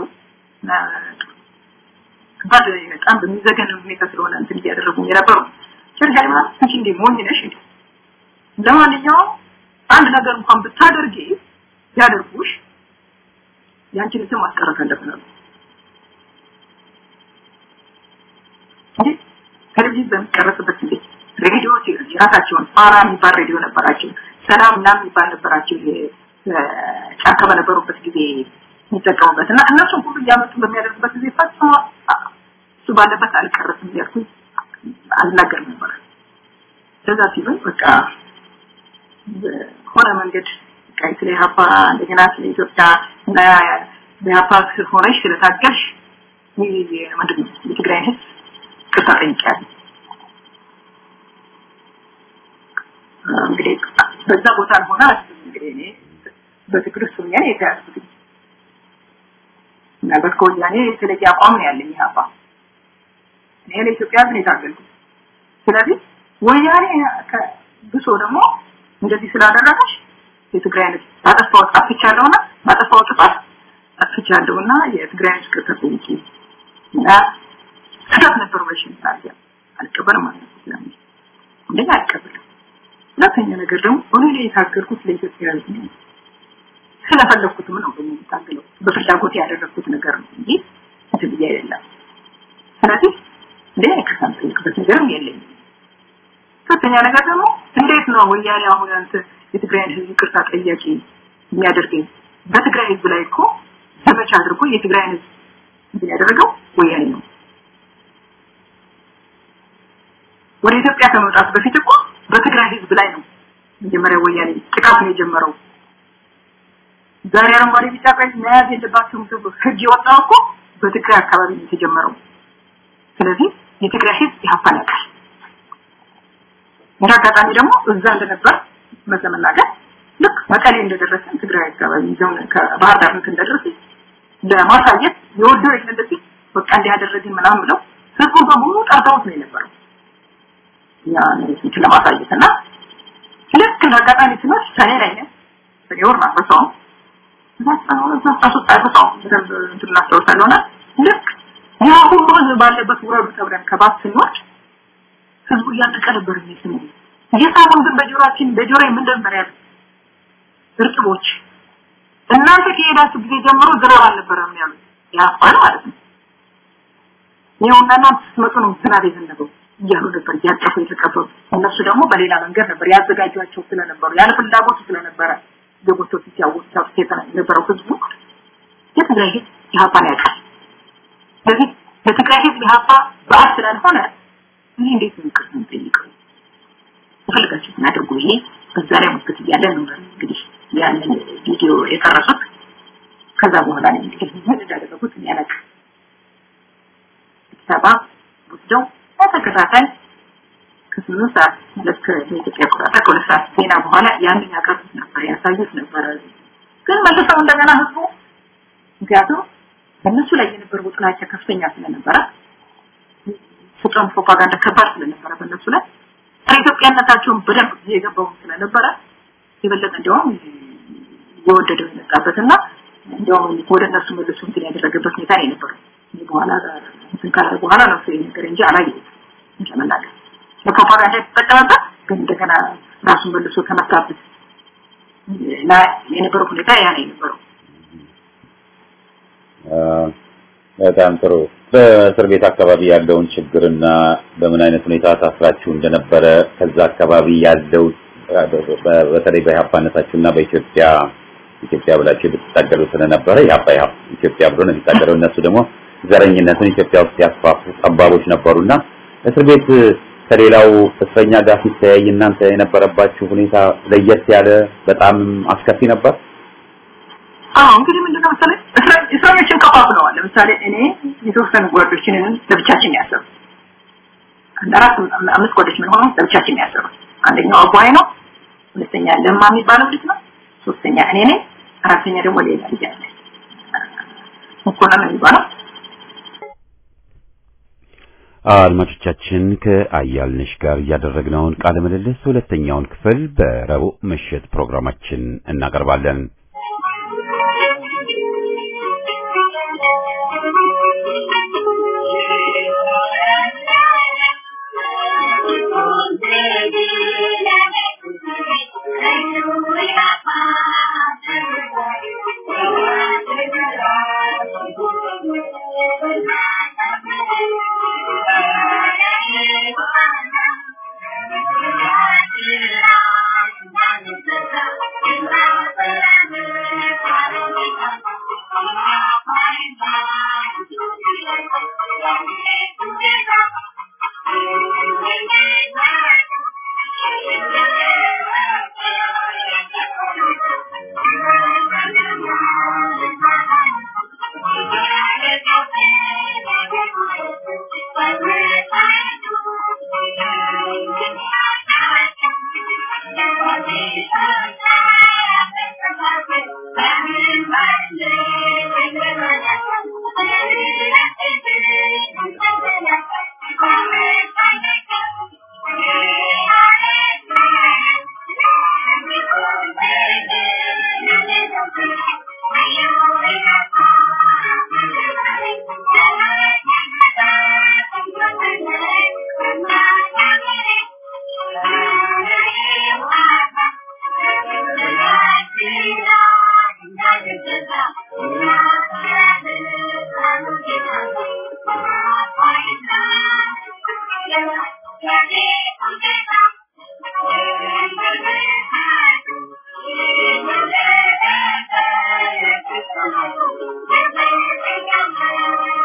ከባድ በጣም በሚዘገን ሁኔታ ስለሆነ እንትን እያደረጉ የነበሩ ሸር ሃይማኖት አንቺ እንዴ ሞኝ ነሽ እንዴ ለማንኛውም አንድ ነገር እንኳን ብታደርጊ ያደርጉሽ ያንቺን ስም ማስቀረት አለብን አሉ እንዴ ቴሌቪዥን በሚቀረጽበት ጊዜ ሬዲዮ የራሳቸውን ፋራ የሚባል ሬዲዮ ነበራቸው ሰላም ምናምን የሚባል ነበራቸው ጫካ በነበሩበት ጊዜ የሚጠቀሙበት እና እነሱን ሁሉ እያመጡ በሚያደርጉበት ጊዜ ፈጽሞ እሱ ባለበት አልቀረስም እያልኩኝ አልናገርም ነበር ከዛ ሲሉኝ በቃ ሆነ መንገድ ቀይ ስለ ኢህአፓ እንደገና ስለ ኢትዮጵያ እና ኢህአፓ ሆነሽ ስለታገልሽ ምንድን ነው የትግራይ ህዝብ ቅርታ ጠይቂያለሁ እንግዲህ በዛ ቦታ ሆነ እንግዲህ እኔ በትግል ውስጥ ሆኜ ነው የተያዝኩት ምናልባት ከወያኔ የተለየ አቋም ነው ያለኝ ኢህአፓ እኔ ለኢትዮጵያ ህዝብ ነው የታገልኩት ስለዚህ ወያኔ ብሶ ደግሞ እንደዚህ ስላደረገሽ የትግራይ ህዝብ ባጠፋው አጥፍቻለሁና ባጠፋው ጥፋት አጥፍቻለሁና የትግራይ ህዝብ ቅርታ ጠይቂ እና ስህተት ነበር ብለሽ ታዲያ አልቀበልም ማለት ነው ስለምን እንደኛ አልቀበልም ሁለተኛ ነገር ደግሞ እኔ ላይ የታገልኩት ለኢትዮጵያ ህዝብ ነው ስለፈለኩትም ነው ደግሞ የምታገለው በፍላጎት ያደረኩት ነገር ነው እንጂ እንትን ብዬ አይደለም ስለዚህ እንደ ከሳም ጠይቅበት ነገርም የለኝም ሶስተኛ ነገር ደግሞ እንዴት ነው ወያኔ አሁን አንተ የትግራይን ህዝብ ቅርታ ጠያቂ የሚያደርገኝ በትግራይ ህዝብ ላይ እኮ ዘመቻ አድርጎ የትግራይን ህዝብ እንትን ያደረገው ወያኔ ነው ወደ ኢትዮጵያ ከመውጣት በፊት እኮ በትግራይ ህዝብ ላይ ነው መጀመሪያ ወያኔ ጥቃት ነው የጀመረው ዛሬ አረንጓዴ ቢጫ ቀይ መያዝ የለባቸውም ተብሎ ህግ የወጣው እኮ በትግራይ አካባቢ ነው የተጀመረው ስለዚህ የትግራይ ህዝብ ያፋን ያውቃል እንደ አጋጣሚ ደግሞ እዛ እንደነበር መዘመናገር ልክ መቀሌ እንደደረሰን ትግራይ አካባቢ ይዘው ከባህር ዳር እንደደረሰ ለማሳየት የወደው እንደዚህ በቃ እንዲያደረግን ምናምን ብለው ህዝቡ በሙሉ ጠርተውት ነው የነበረው ያ ነው ለማሳየት እና ልክ እንደ አጋጣሚ ሲመስ ሰኔ ላይ ነው ሰኔ ወር ነው ሰው እናስታውሳለሆነ ልክ ያ ሁሉ ህዝብ ባለበት ውረዱ ተብለን ከባስ ስንወርድ ህዝቡ እያለቀ ነበር የሚስሙ እየሳሙን ግን በጆሮአችን በጆሮ ምን ነበር ያለ እርጥቦች እናንተ ከሄዳችሁ ጊዜ ጀምሮ ዝናብ አልነበረም ያሉት ያፋል ማለት ነው ይኸውና እናንተ ስትመጡ ነው ዝናብ የዘነበው እያሉ ነበር እያጠፉ የተቀበሉ እነሱ ደግሞ በሌላ መንገድ ነበር ያዘጋጇቸው ስለነበሩ ያለ ፍላጎቱ ስለነበረ የቦታው ሲያወጣው የነበረው ህዝቡ የትግራይ ህዝብ ኢህአፓን ያውቃል ስለዚህ በትግራይ ህዝብ ኢህአፓ በዓል ስላልሆነ እኔ እንዴት ነው ይቅርታ የምጠይቀው የፈለጋችሁትን አድርጉ ብዬ በዛ ላይ ሙግት እያለ ነው እንግዲህ ያንን ቪዲዮ የቀረጹት። ከዛ በኋላ ነው እንግዲህ ምን እንዳደረጉት እኔ አላውቅም። አዲስ አበባ ወስደው በተከታታይ ከስምንት ሰዓት ልክ በኢትዮጵያ አቆጣጠር ከሁለት ሰዓት ዜና በኋላ ያንን ያቀርቡት ነበር፣ ያሳዩት ነበር። ግን መልሰው እንደገና ህዝቡ ምክንያቱም በእነሱ ላይ የነበረው ጥላቻ ከፍተኛ ስለነበረ ፍቅርን ፕሮፓጋንዳ ከባድ ስለነበረ በእነሱ ላይ ኢትዮጵያነታቸውን በደንብ የገባው ስለነበረ የበለጠ እንዲያውም የወደደው የመጣበትና እንዲያውም ወደ እነሱ መልሶ እንትን ያደረገበት ሁኔታ ነው የነበረው። በኋላ እንትን ካለ በኋላ ነው ሰው ነገር እንጂ አላየሁትም ለመናገር ለፕሮፓጋንዳ የተጠቀመበት ግን እንደገና ራሱን መልሶ ከመታበት እና የነበረው ሁኔታ ያ ነው የነበረው። በጣም ጥሩ። በእስር ቤት አካባቢ ያለውን ችግርና በምን አይነት ሁኔታ ታስራችሁ እንደነበረ ከዛ አካባቢ ያለው በተለይ በኢህአፓነታችሁና በኢትዮጵያ ኢትዮጵያ ብላችሁ ብትታገሉ ስለነበረ ኢህአፓ ኢትዮጵያ ብሎ ነው የሚታገለው። እነሱ ደግሞ ዘረኝነትን ኢትዮጵያ ውስጥ ያስፋፉ ጠባቦች ነበሩና እስር ቤት ከሌላው እስረኛ ጋር ሲተያይ እናንተ የነበረባችሁ ሁኔታ ለየት ያለ በጣም አስከፊ ነበር። አዎ እንግዲህ ምንድነው መሰለኝ እስረኞችን ከፋፍለዋል። ለምሳሌ እኔ የተወሰኑ ጓዶችን ለብቻችን ያሰሩ አንድ አራት አምስት ጓዶች ምን ሆኑ ለብቻችን ያሰሩ። አንደኛው አጓይ ነው፣ ሁለተኛ ለማ የሚባለው ልጅ ነው፣ ሶስተኛ እኔ ነኝ፣ አራተኛ ደግሞ ሌላ ልጅ አለ መኮንን የሚባለው አድማጮቻችን ከአያልነሽ ጋር ያደረግነውን ቃለ ምልልስ ሁለተኛውን ክፍል በረቡዕ ምሽት ፕሮግራማችን እናቀርባለን።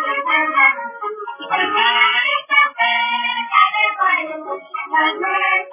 Thank you.